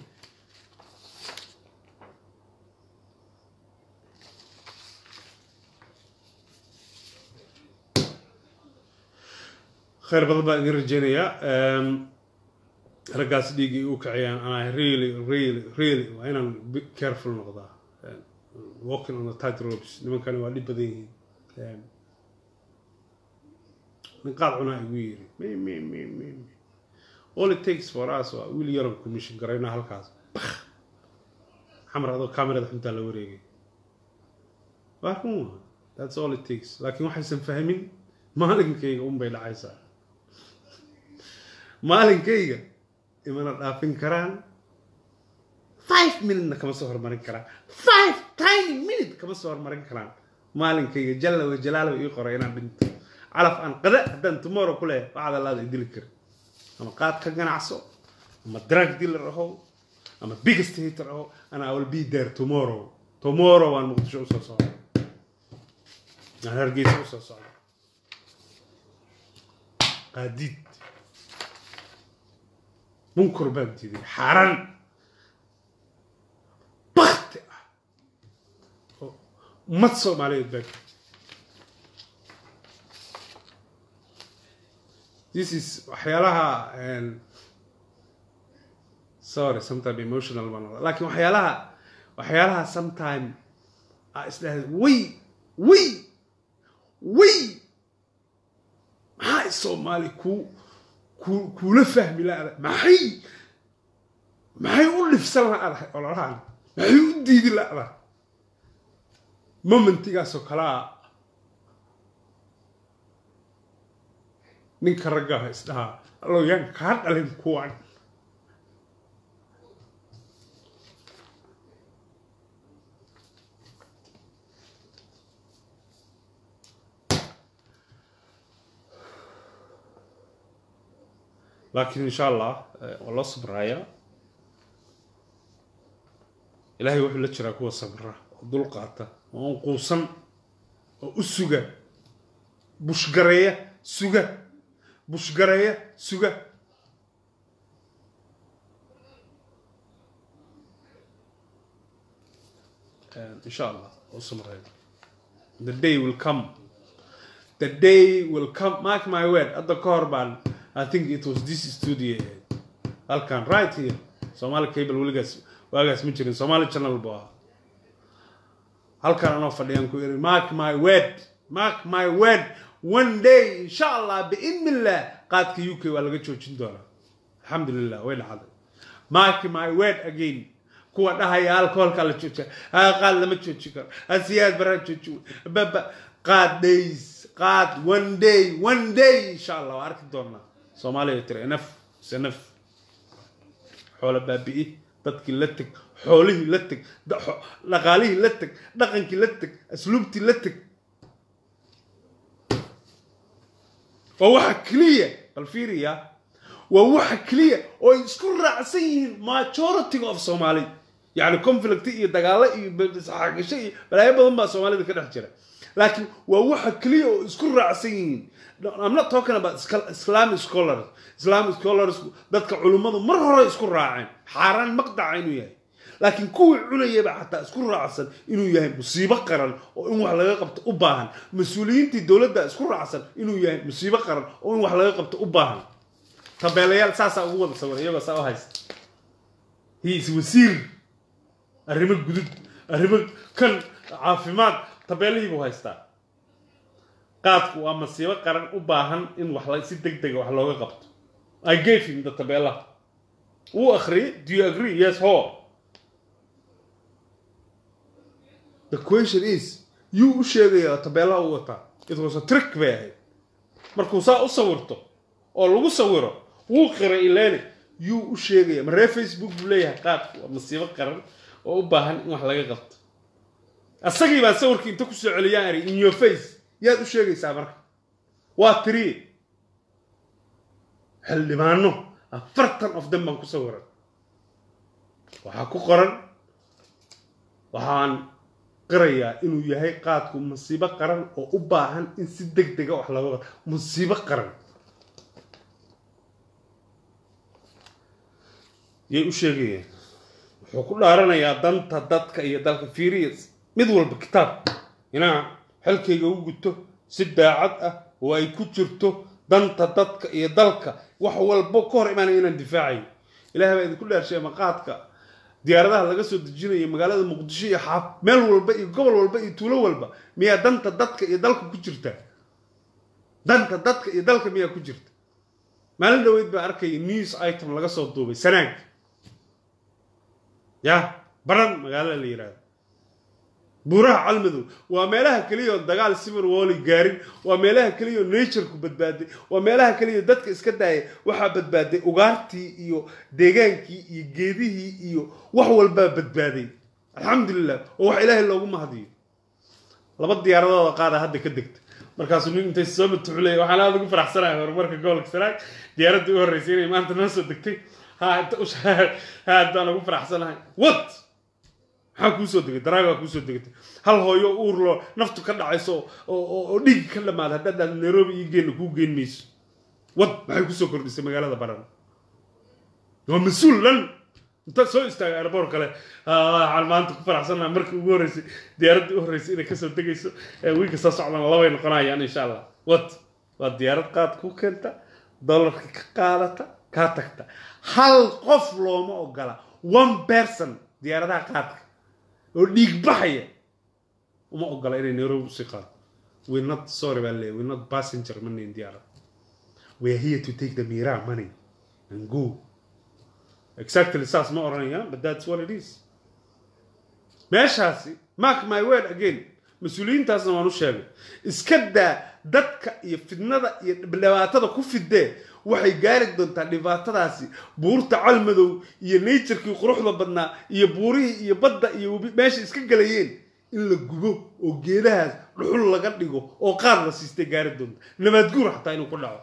khayr badan baan idin rajeynayaa raggaas dhiiggay u kacayaan and i really really really waa inaan careful noqdaa walking on the tight ropes nimankani waa dhib badan yihiin nin qaad cunaa igu yiri me me me me me all it takes for us waa wiil yaron commission garayna halkaas xamar adoo camerada xuntaa la wareegay waa run waa that's all it takes laakiin waxaysan fahmin maalinkayga unbay dhacaysaa maalinkayga imana dhaafin karaan five minutena kama soo hormarin karaan five tiny minute kama soo hormarin karaan maalinkayga jalla wa jalaala ii qoray inaan dhinto calaf aan qada haddaan tomorrow ku leeyahay waxaad allaada idili kara ama qaad ka ganacso ama drug dealer ahow ama biggest hater ahow and i will be there tomorrow tomorrow waan muqdisho usoo socda aan hargeysa usoo socda qaadiid munkar baan diiday xaaraan bakti ah oo ummad soomaaliyeed baa this is waxyaalaha sorry sometime emotional baan noqda laakiin waxyaalaha waxyaalaha sometime aa isdhahda way way way maxaa soomaali kuu ku kuula fahmi la-da maxay maxay u dhibsan la-dahay ololahan maxay u diidi la-da momentigaasoo kalea ninka raggaha isdhahaa allow yaan kaa dhalin kuwan laakiin insha allah waa loo sabrayaa ilaahay wuxuu la jiraa kuwa sabra oo dul qaata oo aan quusan oo u suga bushgareeya suga bushgareeya suga insha allah oo samreeya the day will come the day will come mark my word hadda ka hor baan I think it was this studio halkan right here Somali cable weligaas waagaas ma jirin Somali channel buu ahaa halkan anoo fadhiyaan ku iri mark my word mark my word one day insha allah biidnillah qaadka UK waa laga joojin doonaa alxamdulillah way dhacday mark my word again kuwa dhahaya alcoholka la joojiya qaad lama joojin karo asiyaad baraa jooji baba qaad days qaad one day one day insha allah waa arki doonaa soomaaliya tiri enaf senaf xoolo baabi'i dadkii la teg xoolihii la teg dhaqaalihii la teg dhaqankii la teg asluubtii la teg waa waxa keliya bal fiiriya waa waxa keliya oo ay isku raacsan yihiin majority of somali yani conflict iyo dagaalo iyo isxaagasho iyo balaayo badan baa soomaalida ka dhex jira laakiin waa waxa keliya oo isku raacsan yihiin I'm not talking about Islamic scholars. Islamic scholars dadka culummadu mar hore isku raaceen xaaraan maqdaca inuu yahay laakiin kuwii cunayaba xataa isku raacsan inuu yahay musiibo qaran oo in wax laga qabto u baahan mas-uuliyiintii dowladda isku raacsan inuu yahay musiibo qaran oo in wax laga qabto u baahan tabeelayaal saasaa ugu wada sawira iyagoo saa u haysta he is wasiir arrimo gudud arrimo kan caafimaad tabeelihii buu haystaa qaadku waa masiibo qaran u baahan in wax si deg dega wax looga qabto i gave him the tabeelaha wuu akhriyay do you agree yes ho the question is yuu u sheegaya tabeelaha u wataa it was a trick bay ahayd markuu saa u sawirto oo lagu sawiro wuu qiray ileni yuu u sheegaya maree facebook buu leeyahay qaadku waa masiibo qaran oo u baahan in wax laga qabto asagii baa sawirkii inta kusoo celiyaan ari in your face yaad u sheegaysaa marka waa tiri xildhibaano afartan of them baan ku sawiran waxaa ku qoran waxaan qirayaa inuu yahay qaadku musiibo qaran oo u baahan in si deg dega wax looga qato musiibo qaran yay u sheegayaan wuxuu ku dhaaranayaa danta dadka iyo dalka furious mid walba kitaab inaa xilkayga u guto si daacad ah oo ay ku jirto danta dadka iyo dalka wax walbo ka hor imaanaya inaan difaacayo ilahay baa idinku dhaarshay maqaadka diyaaradaha laga soo dejinayo magaalada muqdisho iyo xaaf meel walba iyo gobol walba iyo tuulo walba miyaa danta dadka iyo dalka ku jirta danta dadka iyo dalka miyaa ku jirta maalin dhaweyd baa arkaya news item laga soo duubay sanaag ya baran magaalada la yidhahdo buuraha calmadow waa meelaha keliya oo dagaal sibir wooli gaarin waa meelaha keliya oo natureku badbaaday waa meelaha keliya oo dadka iska daaya waxaa badbaaday ugaartii iyo deegaankii iyo geedihii iyo wax walbaa badbaaday alxamdulilah oo wax ilaahay loogu mahadiyo laba diyaaradooda qaada hadda ka degta markaasuu nin intay soo matuxulaya waxaan aada ugu faraxsanahay horumarka gobolka sanaag diyaaraddii u horreysay inay maanta noo soo degtay ha inta u aad baan ugu faraxsanahay what maxaa kuusoo degay daraagaa kuusoo degatay hal hooyo uurloo naftu ka dhacayso oo dhiig ka dhamaada haddaad dhahdo nairobi iyo geelna kuu geyn mayso wad maxay kusoo kordhisay magaalada baran waa mas-uul dhan inta soo istaagay airboor kale waxaan maanta ku faraxsanaha markii ugu horreysay diyaaraddii u horreysay inay kasoo degayso wiilka soo socdana labay noqonayaan insha allah wad waa diyaarad qaad ku keenta dollarka ka qaadata kaa tagta hal qof looma ogola one person diyaaradaha qaadka oo dhiig baxaya uma ogola inay nairobi usii qaado we're not sorry baa leeyahay we're not passenger money in diyaarad we're here to take the mira money and go exactly saas ma oranayaan but that's what it is meeshaasi mark my word again mas-uuliyiintaasna waan u sheegay iska daa dadka iyo fidnada iyo dhibaatada ku fidee waxay gaari doontaa dhibaatadaasi buurta calmadow iyo naturkii quruxda badnaa iyo buurihii iyo badda iyo webi meesha iska galayeen in la gubo oo geedahaas dhuxul laga dhigo oo qaad la siistay gaari doonta nabaadguur xataa inuu ku dhaco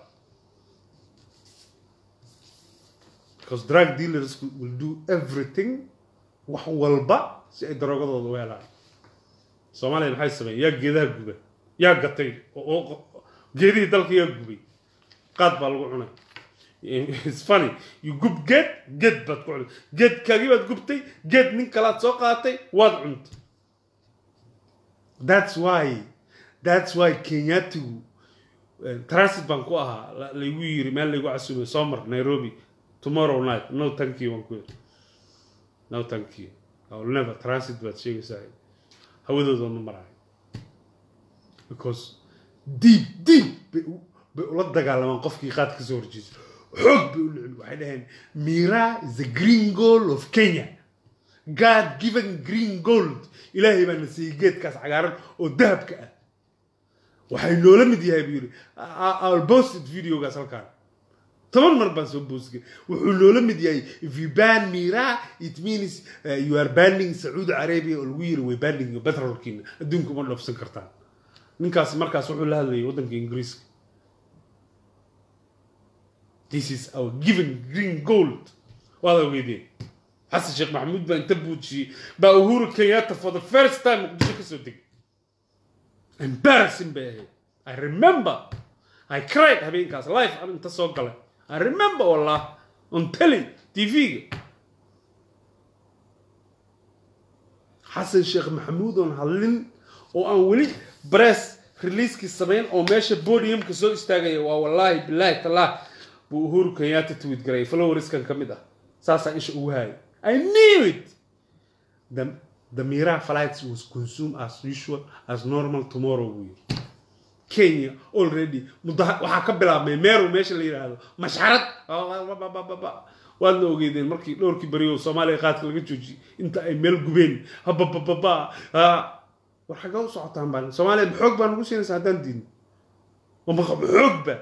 because drug dealers will do everything wax walba si ay daroogadooda u helaan soomaaliya maxay sameeyeen yaa geedaha guba yaa gatay oo geedihii dalka yaa gubay qaad baa lagu cunay it's funny you gub geed geed baad ku cunay geedkaagii baad gubtay geed nin kalaad soo qaatay waad cuntay that's why that's why kenyatigu transit baan ku ahaa laygu yiri meel laygu casuumay soo mar nairobi tomorrow night no thank you waan ku yiri no thank you I will never transit baad sheegaysaa hawadooda ma marayo because deep deep bay bay ula dagaalamaan qofkii qaad ka soo horjeesa xoog bay u nicin waxay dhaheen mira is the green goal of kenya god given green gold ilaahay baa na siiyey geedkaas cagaaran oo dahabka ah waxay noola mid yahay buu yidhi i'll posted videogaas halkaan toban mar baan soo boosgay wuxuu noola mid yahay if you ban mira it means uh, you are banning sacuudi arabia oo lagu yiri way banning petrolkiina adduunka uma dhoofsan kartaan ninkaas markaas wuxuu la hadlayay waddanka ingiriiska this is our given green gold waad ogeydeen xasan sheekh maxamuud baa inta buujiyey baa uhuru kenyatta for the first time muqdisho kasoo degay embarrassing bay ahayd i remember i cried habeenkaas life an inta soo galay i remember wallah on telly tv-ga xasan sheekh maxamuud oon hadlin oo aan weli bress releasekii samayn oo meesha podiumka soo istaagaya waa wallaahi billahi tallah buu uhuru kenyatta tweet garay floweriskan ka mid ah saasaa isha ugu haayay i knew it the, the mira flights was consumed as usual as normal tomorrow buu yiri kenya already mudda waxaa ka bilaabmay meeru meesha la yidhaahdo mashxarad waadna ogeydeen markii dhowrkii beriyo soomaaliya qaadka laga joojiyey inta ay meel gubeen hababababa war xagga u socotaan baan soomaaliya maxoog baa nagu siinaysa haddaan diidno maxoogba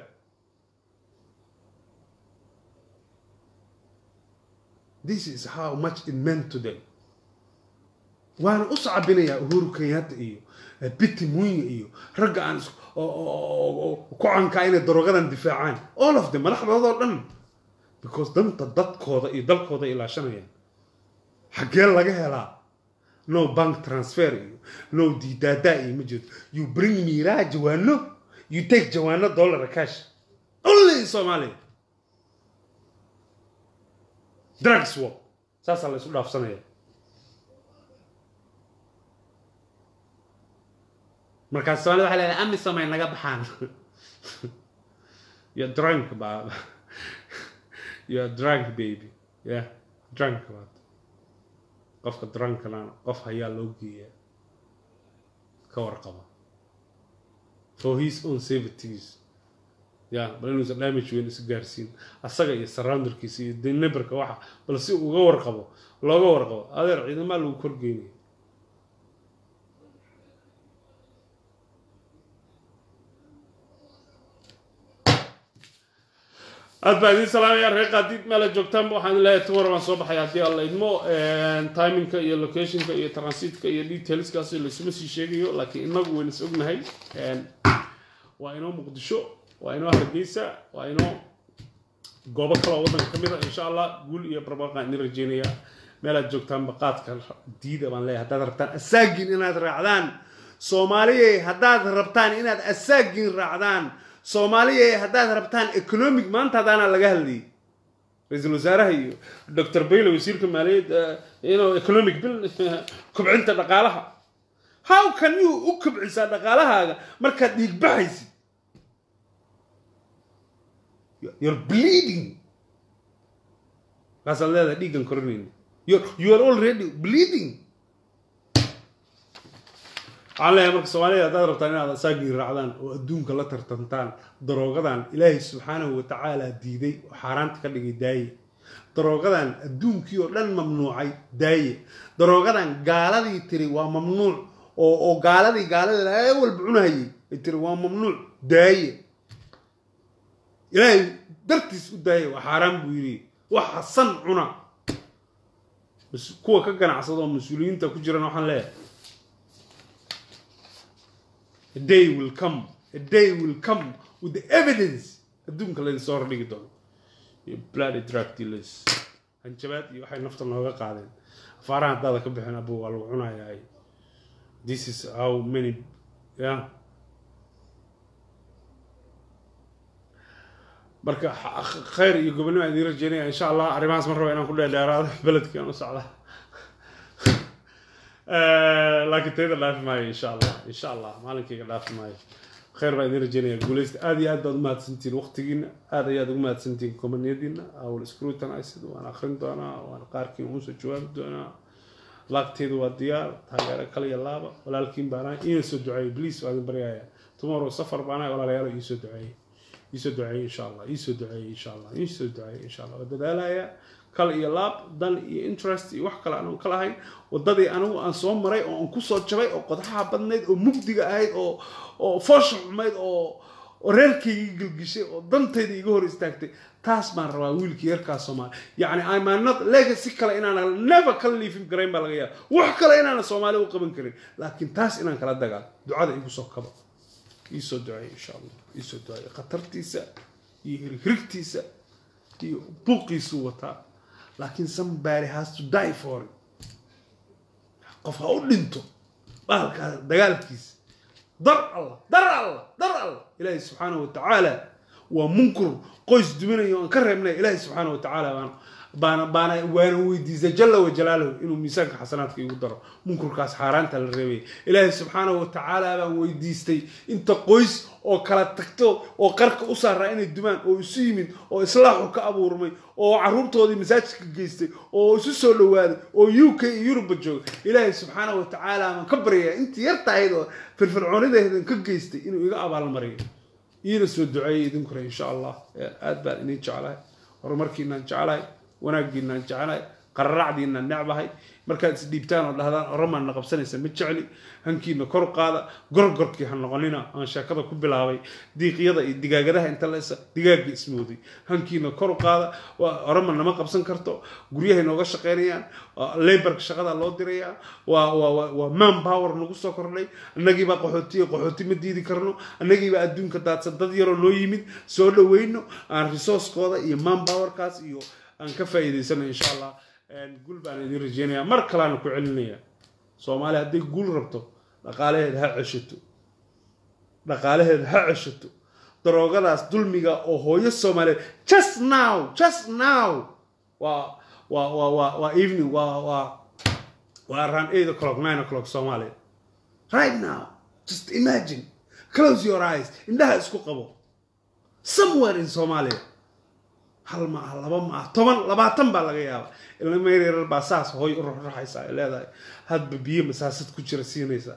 this is how much it meant to them waana u sacabinayaa uhuru kenyatta iyo biti munya iyo ragga aan ku cankaa inay darogadan difaacaan all of them madaxdoodoo dhan because danta dadkooda iyo dalkooda ilaashanayaan xaggee laga helaa no bank transfer iyo no diidaadaa iyo ma jirto you bring miraa jawaano you take jawaano dollar cash only in somalia drugs war saasaa la isu dhaafsanaya markaas soomaalida waxay leedahay amisom ay naga baxaan you're drunk baaba you're drunk baby yeah drunk baad qofka drunkana qof hayaa loo geeyaa ka warqaba for his own safeties ya bal inuusan damage weyn isu gaarsiin asaga iyo surrounderkiisa iyo deneberka waxa bal si uga warqabo looga warqabo adeer ciidamaa lagu korgeynaya aad baa idiin salaamaya reer qaadiid meela joogtaanba waxaan leeyahay tumar baan soo baxay haddii alla idmo timinka iyo locationka iyo transitka iyo detailskaas laysuma sii sheegayo laakiin inagu wayna is ognahay waa inoo muqdisho waa inoo hargeysa waa inoo goobo kaloo waddanka ka mid a insha allah guul iyo barbarqaan idin rajeynaya meelaad joogtaanba qaadka diida baan leeyahay haddaad rabtaan asaagin inaad raacdaan soomaaliya haddaad rabtaan inaad asaagin raacdaan soomaaliya haddaad rabtaan economic maanta hadaana laga hadlayay ra-iisul wasaaraha iyo doctor bayle wasiirka maaliyadda inuu economic bil kobcinta dhaqaalaha how can you u kobcisaa dhaqaalahaaga markaad dhiig baxaysid you're bleeding kaasaad leedahay dhiiggan korinayna you're, you are already bleeding waxaan leeyahay marka soomaalida haddaad rabtaan inaad asaagii raacdaan oo adduunka la tartantaan daroogadan ilaahay subxaanahu watacaala diiday oo xaaraanta ka dhigay daaye daroogadan adduunkii oo dhan mamnuucay daaye daroogadan gaaladii tiri waa mamnuuc oo oo gaaladii gaalada ee walba cunahayay ay tiri waa mamnuuc daaye ilaahay dartiis u daaye waa xaaraan buu yidhi waxa san cuna bas kuwa ka ganacsada oo mas-uuliyiinta ku jirana waxaan leeyahay a day will come a day will come with the evidence adduunka laydin soo hordhigi doono iyo bloody drug dealers hanjabaad iyo waxay nafta nooga qaadeen afaaraha haddaada ka bixin abu waa lagu cunayaa this is how many yeah marka xa- khayr iyo gobonimo aan idiin rajeynaya insha allah arrimahaas ma raba inaan ku dheerdheeraado beledkaan u socda laakiin tayda dhaafi maayo insha allah insha allah maalinkayga dhaafi maayo khayr baan idiin rajeynaya guuleysta aad iyo aad baad umahadsantihiin waqtigiina aad ayaad ugu mahadsantihiin komaniyadiina awl scrutinisid waan akrin doonaa waan qaarkiin uusoo jawaabi doonaa laagteedu waa diyaar taageero kale iyo laaba walaalkiin baanahay iina soo duceeyo please waa idin baryaya tomorrow safar baanahay walaalayaalo iisoo duceeyey iisoo duceeyey insha allah iisoo duceeyey insha allah iisoo duceeyey insha allah waa dadaalaya kal iyo laab dan iyo interest iyo wax kale aan ka lahayn wadadii anigu aan soo maray oo aan kusoo jabay oo qodaxaha badnayd oo mugdiga ahayd oo oo foosha xumayd oo oo reerkayga gelgishay oo dantayda iga hor istaagtay taas baan rabaa wiilkii yarkaa soomaali yacni imanot legacy kale inaan never ka liifin garayn baa laga yaaba wax kale inaana soomaali u qaban karin laakiin taas inaan kala dagaal ducada igu soo kaba iisoo duceeya insha allah iisoo duceeya khatartiisa iyo hirhirigtiisa iyo buuqiisuu wataa laakiin somebody has to die for it qof ha u dhinto bahalkaa dagaalkiisa dar allah dar allah dar allah ilaahay subxaanahu watacaala waa munkur qoys duminaya oo aan ka reebnay ilaahay subxaanahu watacaala baan baana baana waana weydiisay jalla wajalaaluhu inuu miisaanka xasanaadka igu daro munkurkaas xaaraanta la reebaya ilaahay subxaanahu watacaala baan weydiistay inta qoys oo kala tagto oo qarka u saaraa inay dumaan oo isu yimid oo islaaxu ka abuurmay oo caruurtoodii masaajidka geystay oo isu soo dhawaaday oo u k iyo yuruba jooga ilaahay subxaanahu watacaala baan ka baryayaa intii yarta ahayd oo firfircoonideedan ka geystay inuu iga abaalmariyo iina soo duceeyay idinkuna insha allah aad baan idin jeclahay horumarkiinaan jeclahay wanaaggiinaan jeclahay qararacdiinaan necbahay markaad isdhiibtaan oo dhahdaan oramaan na qabsanaysa ma jecli hankiina kor qaada gorgorkii ha noqonina aan sheekada ku bilaabay diiqyada iyo digaagadaha inta leesa digaagga ismooday hankiina kor qaada orama nama qabsan karto guryahay nooga shaqaynayaan laborka shaqada loo dirayaa waa waa waa man power nagu soo kordhay annagiibaa qaxootiya qaxooti ma diidi karno annagiibaa adduunka daadsan dad yaroo noo yimid soo dhaweyno aan resourcekooda iyo man powerkaas iyo aan ka faa'iidaysano insha allah guul baan idin rajeynayaa mar kaleana ku celinaya soomaaliya hadday guul rabto dhaqaalaheeda ha ceshato dhaqaalaheeda ha ceshato daroogadaas dulmiga oo hooyo soomaaliyeed just now just now waa waa waa waa waa evening waa waa waa around eight o'clock nine o'clock soomaaliya right now just imagine close your eyes indhaha isku qabo somewhere in somalia hal ma ah laba ma ah toban labaatan baa laga yaaba ilma yaryar baa saas hooy u ruxruxaysa ay leedahay hadba biyo masaasad ku jira siinaysa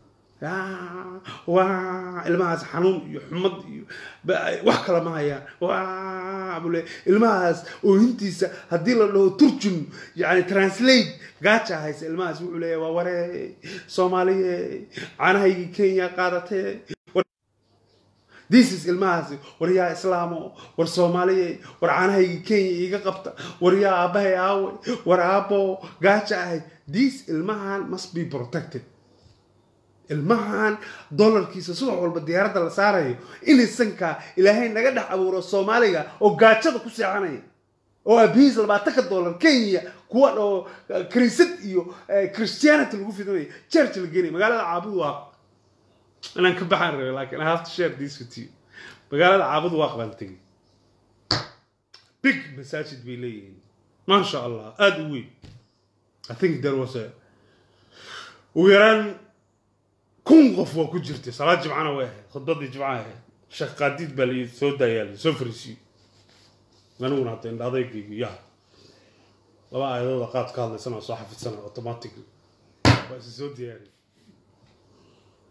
waa ilmahaas xanuun iyo xumad iyo wax kala ma hayaan waa buu leeyahay ilmahaas oohintiisa haddii la dhaho turjum yani translate gaaja haysa ilmahaas wuxuu leeyahay waa waree soomaaliye caanahaygii kenya qaadatee this is ilmahaasi war yaa islaamo war soomaaliye war caanahaygii kenya iiga qabta war yaa aabbahay aawe war aabbo gaaja ahayd this ilmahan must be protected ilmahan dollarkiisa subax walba diyaaradda la saarayo inisankaa ilaahay naga dhex abuuro soomaaliga oo gaajada ku seexanaya oo abihiis labaatanka dollar kenya kuwa oo kaniisad iyo christianity lagu fidinaya church la geenaya magaalada caabud waa inaan ka baxaan rabay laakiin I have to share this with you magaalada caabud waa qabaan tegey big masaajid bay leeyihiin maasha allah aada u weyn I think there was a ugu yaraan kun qof waa ku jirtay salaad jimcana way ahayd khudbadii jimca ahayd sheekh qaadiid baa layii soo daayaali soo fariisiyo aniguna hadda indha adeygaygu yaa laba aayadooda qaad ka hadlaysana soo xafidsana automatically waa isi soo diyaariy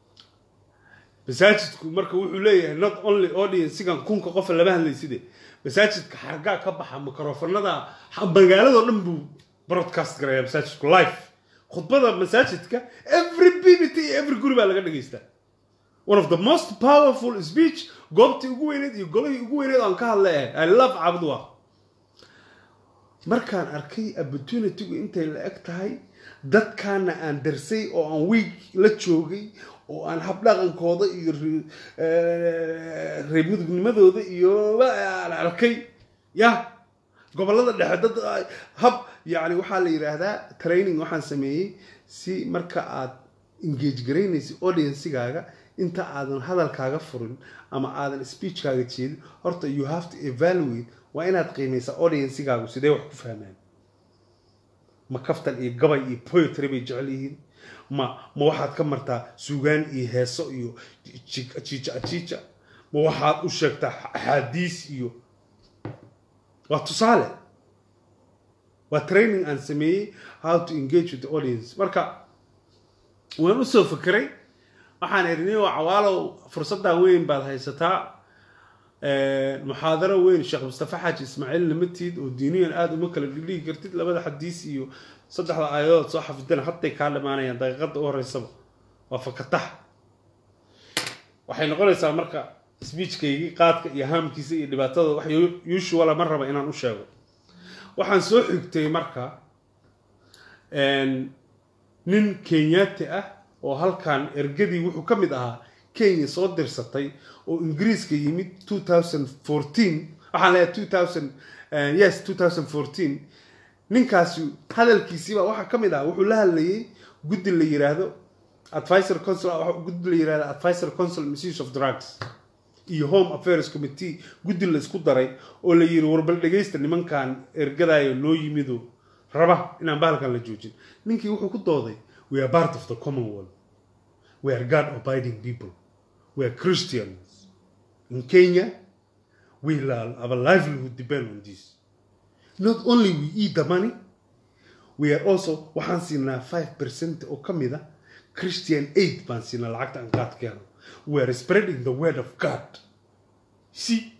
masaajidku marka wuxuu leeyahay not only audiensigan kunka qofa lama hadlayside masaajidka xargaa ka baxa mikrofonada magaaladoo dhan buu broadcast garaya masaajidku live khudbada masaajidka every bbt iyo every guri baa laga dhegaystaa one of the most powerful speech goobtii ugu weyneed iyo golihii ugu weyneed aan ka hadlay ahay i love cabdwa markaan arkay opportunitygu intay la eg tahay dadkaana aan darsay oo aan weeg la joogay oo aan habdhaqankooda iyo reebmudugnimadooda iyo aan arkay ya gobolada dhexe dad hab yani waxaa la yidhaahdaa training waxaan sameeyey si marka aad engage garaynaysa audiencigaaga inta aadan hadalkaaga furin ama aadan speechkaaga jeedin horta you have to evaluate waa inaad qiimaysaa audiencigaagu sidee wax ku fahmaan ma kaftan iyo gabay iyo poetry bay jecel yihiin ma ma waxaad ka martaa suugaan iyo heeso iyo jiija jiija ma waxaad u sheegtaa axaadiis iyo waa tusaale waa training aan sameeyey how to engage with the audience marka waan usoo fekeray waxaan idhi oo cawaalow fursaddan weyn baad haysataa muxaadaro weyn sheekh mustafa xaaji ismaaciil lamatiid oo diiniyan aada uma kala dhigdhigi kartid labada xadiis iyo saddexda aayadood soo xafidana hadday kaa dhamaanayaan daqiiqada u horeysaba waa fakatax waxay noqonaysaa marka sbiijkaygii qaadka iyo haamkiisa iyo dhibaatada wax usuala ma raba inaan u sheego waxaan soo xigtay marka nin kenyaati ah oo halkan ergadii wuxuu ka mid ahaa kenya soo dirsatay oo ingiriiska yimid two thousand fourteen waxaan leeyahay two thousand yes two thousand fourteen ninkaasi hadalkiisiiba waxaa ka mid ah wuxuu la hadlayay guddi la yiraahdo advisor council guddi la yirahdo advisor council misuse of drugs iyo home affairs committee guddi la isku daray oo la yiri warbal dhegaysta nimankan ergadaayo noo yimido raba inaan bahalkan la joojin ninkii wuxuu ku dooday we are part of the commonwealth we are god abiding people we are christians in kenya we our livelihood depend on this not only we eat the money we are also waxaan siinaa five percent oo ka mid a christian aid baan siinaa lacagta aan qaadkeeno we are spreading the word of god si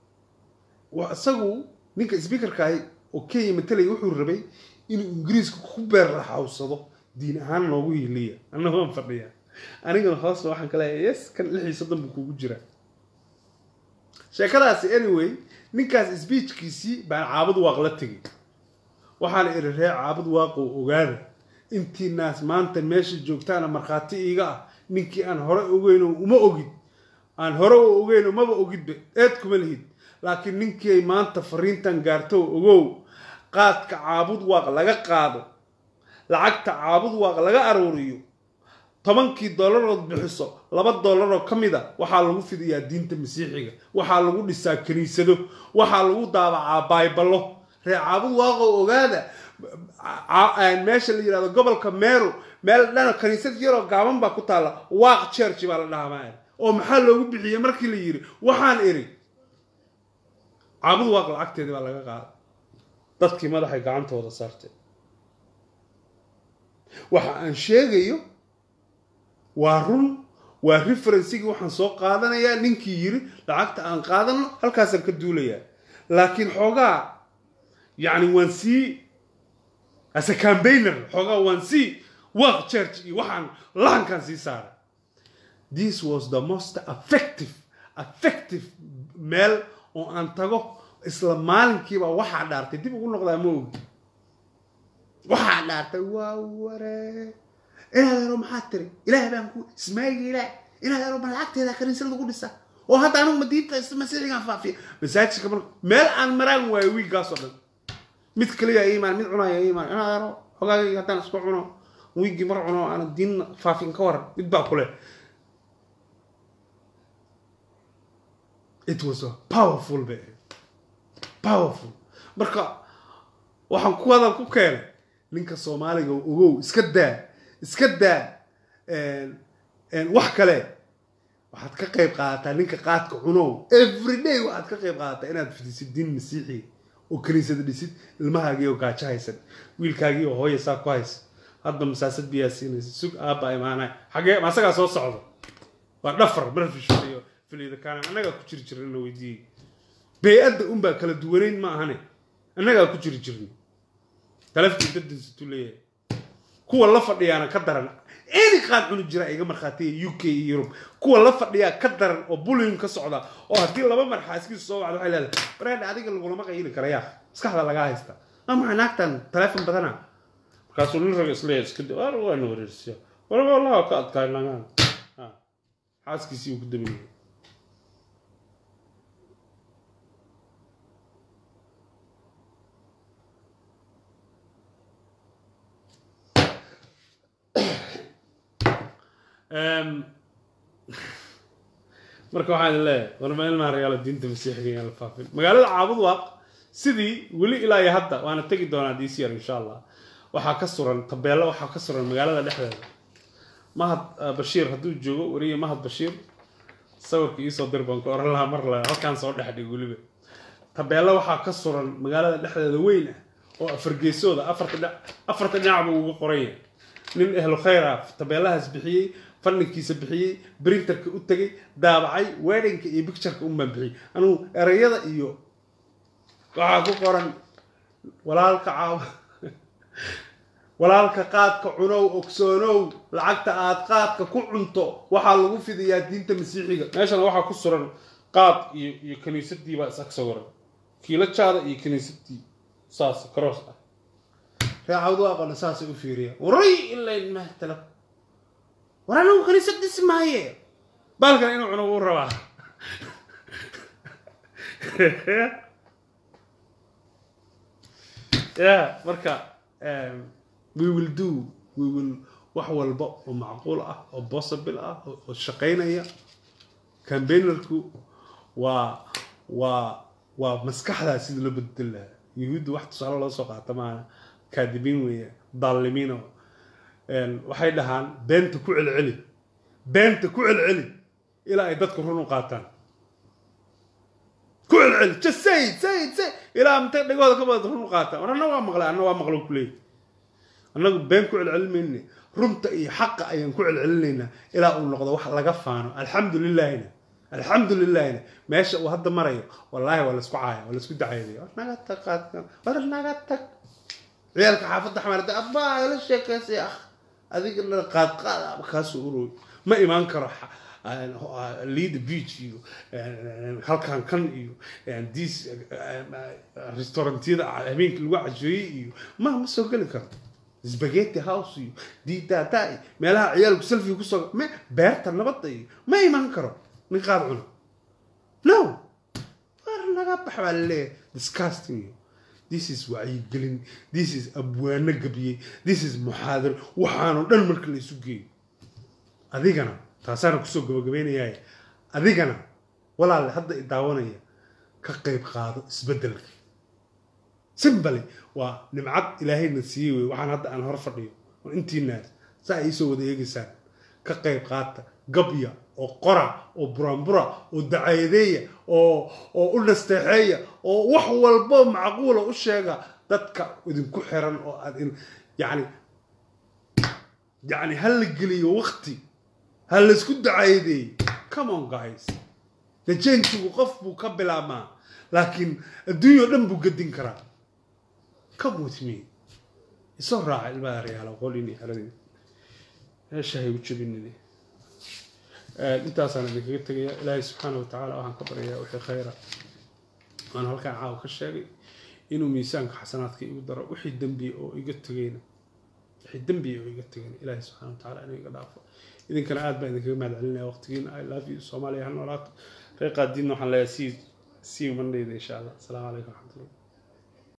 isagu ninka speakerkaahi oo kenya matalaya wuxuu rabay inuu ingiriiska ku beer laxawsado diin ahaan noogu hiliya anna waan fadhiyaa anigana hoosna waxaan ka leeyahay yes kan lix iyo soddon buu kugu jiraa sheekadaasi anyway ninkaas speechkiisii baan caabud waaq la tegay waxaana iri ree caabud waaqow ogaada intii naas maanta meesha joogtaana markhaati iiga ah ninkii aan hore ogeyno uma ogid aan hore u ogeyno maba ogidba eed kuma lihid laakiin ninkii maanta fariintan gaarto ogow qaadka caabud waaq laga qaado lacagta caabud waaq laga aruuriyo tobankii dollarood bixiso laba dollaroo ka mid a waxaa lagu fidiyaa diinta masiixiga waxaa lagu dhisaa kiniisado waxaa lagu daabacaa bayballo ree caabud waaqow ogaada meesha la yirahdo gobolka meru meel dhana kaniisad yaroo gaaban baa ku taalla waaq church baa la dhahaa oo maxaa loogu bixiyey markii la yiri waxaan iri caabud waaq lacagteedii baa laga qaaday dadkii madaxay gacantooda saarteen waxa aan sheegayo waa run waa referencigii waxaan soo qaadanayaa ninkii yiri lacagta aan qaadano halkaasaan ka duulayaa laakiin xoogaa yacni waan sii as a campaigner xoogaa waan sii work church iyo waxaan lahankaan sii saaray this was the most effective effective meel oo aan tago isla maalinkiiba waxaa dhaartay dib ugu noqdaa ma ogi waxaa dhaartay waa waree inaad yaro maxaa tiri ilaah baan ku ismaayiga ilaah inaad yaro ma lacagteeda kaniisad lagu dhisa oo hadda anigu madiinta masiixigaan faafiya masaajidka mar meel aan maraan waayo wiiggaas oo dhan mid kaliya iimaan mid cunaya iimaan inaad yaro xogaagay haddaan isku cuno wiiggii mar cuno aan diin faafin ka waran mid baa kule it was a powerful bay powerful marka waxaan ku wadan ku keenay ninka soomaaliga ogow iska daa iska daa wax kale waxaad ka qayb qaadataa ninka qaadka cunow everyday waxaad ka qayb qaadataa inaad fidisid diin masiixi oo kaniisada dhisid ilmahaagii oo gaajo haysan wiilkaagii oo hooya saa ku haysa hadda masaasad biyaa siinaysa sug aabba imaanay xagee masagaa soo socda waa dhafar barfish filiyo filiyada kaana annagaa ku jiri jirna na weydiiyey bey-adda unbaa kala duwanayn ma ahane annagaa ku jiri jirnay talaftii dadinsituu leeyahay kuwa la fadhiyaana ka daran any qaad cuni jira iga markhaatiya u k iyo yurub kuwa la fadhiyaa ka daran oo bullying ka socda oo haddii laba marxaaskiisu soo wacdo waxay leedahay bareedha adiga lagulama qayili kara yaa maskaxda lagaa haysta waa maxay naagtan taleefon badana markaasuu nin raga isleeyahay iska di war waana wareersiya warba wallahi ka adkaay nagaan xaaskiisii uu ku daminayay marka waxaan idin leeyahay warma ilmaha regaalo diinta masiixiga yaan la faafin magaalada caabud waaq sidii weli ilaa iyo hadda waana tegi doonaa this year insha allah waxaa ka suran tabeello waxaa ka suran magaalada dhexdeeda mahad bashiir hadduu joogo wariye mahad bashiir sawirka iisoo dir baan ku oran lahaa mar le halkaan soo dhex dhig weliba tabeello waxaa ka suran magaalada dhexdeeda weyn ah oo afargeesooda afarta dhinac afarta dhinac buu uga qoran yahay nin ehlu khayr ah tabeellahaas bixiyey fanninkiisa bixiyey brinterka u tegay daabacay weddingka iyo bictureka unbaan bixiyey anugu erayada iyo waxaa ku qoran walaalka caaw walaalka qaadka cunow ogsoonow lacagta aad qaadka ku cunto waxaa lagu fidiyaa diinta masiixiga meeshana waxaa ku suran qaad iyo iyo kiniisadii baa is ag sawiran kiilajaada iyo kiniisadii saas cross ah reecawdu aqoona saasay u fiiriya waray ilayn mahtala war anagu kaniisad dhisi maaye baalkan inuu cuno wuu rabaa ya marka we will do we will wax walba oo macquul ah oo possible ah oo shaqaynaya campaignerku waa waa waa maskaxdaa sida loo bedel lahaa yuhuudda wax tusaale loo soo qaata maaha kaadibiin weeye daalimiin oo waxay dhahaan beenta ku celceli beenta ku celceli ilaa ay dadku run u qaataan ku celceli just say it say it say ilaa intay dhagooda ka badad run u qaataan war anna waa maqlay anna waa maqlo kuleey annagu been ku celcelin mayne runta iyo xaqa ayaan ku celcelinaynaa ilaa uu noqdo wax laga faano alxamdu lilahina alxamdu lilahina meesha uu hadda marayo wallaahi waa laisku caaya waa laisku dacaydaya war naga tag qaadkan war naga tag ciyaalka xaafadda xamaarada abbaa ila sheekaysay ah adiga la qaad qaad kaasuu urooy ma imaan karo lead beach iyo halkan kan iyo dis restaurantiyada habeenkii lagu casheeyey iyo ma ma soo geli karo spaghetti house iyo didada iyo meelaha ciyaalku selfie kusoo me beerta nabadda iyo ma imaan karo nin qaad cuno no war naga bax baa laleeyahay disgusting iyo this is wacyigelin this is abwaano gabiyey this is muxaadaro waxaanoo dhan marka la isu geeyo adigana taasaana kusoo gabagabaynayaay adigana walaale hadda i daawanaya ka qayb qaado isbeddelka simbali waa nimcad ilaahayna siiyey wey waxaan hadda aan hor fadhiyo oo intiinaas saa iisoo wada eegaysaan ka qayb qaata gabya oo qora oo buraanbura oo dacayadeeya oo oo u nasteexeeya oo wax walbo macquula u sheega dadka idinku xiran oo aad yani yani ha la geliyo wakti ha laysku dacayadeeyo come on guys dajeentigu qof buu ka bilaabmaa laakiin adduunya o dhan buu gedin karaa come with me isoo raaca ilmaha reyaala qolini xeradii meeshahay u jabinini intaasaan idinkaga tegaya ilaahay subxaana watacaala waxaan ka baryayaa wixii khayra aan halkaan caawa ka sheegay inuu miisaanka xasanaadka igu daro wixii dembiya oo iga tegayna wixii dembiya oo iga tegayna ilaahay subxana watacaala inuu iga dhaafo idinkana aad baan idinkaga mahad celinaya waqtigiina i love you soomaaliya ha noolaato reeqaadiinna waxaan leeyahay see see you mondayda insha allah asalaamu calaykum waraxmatullah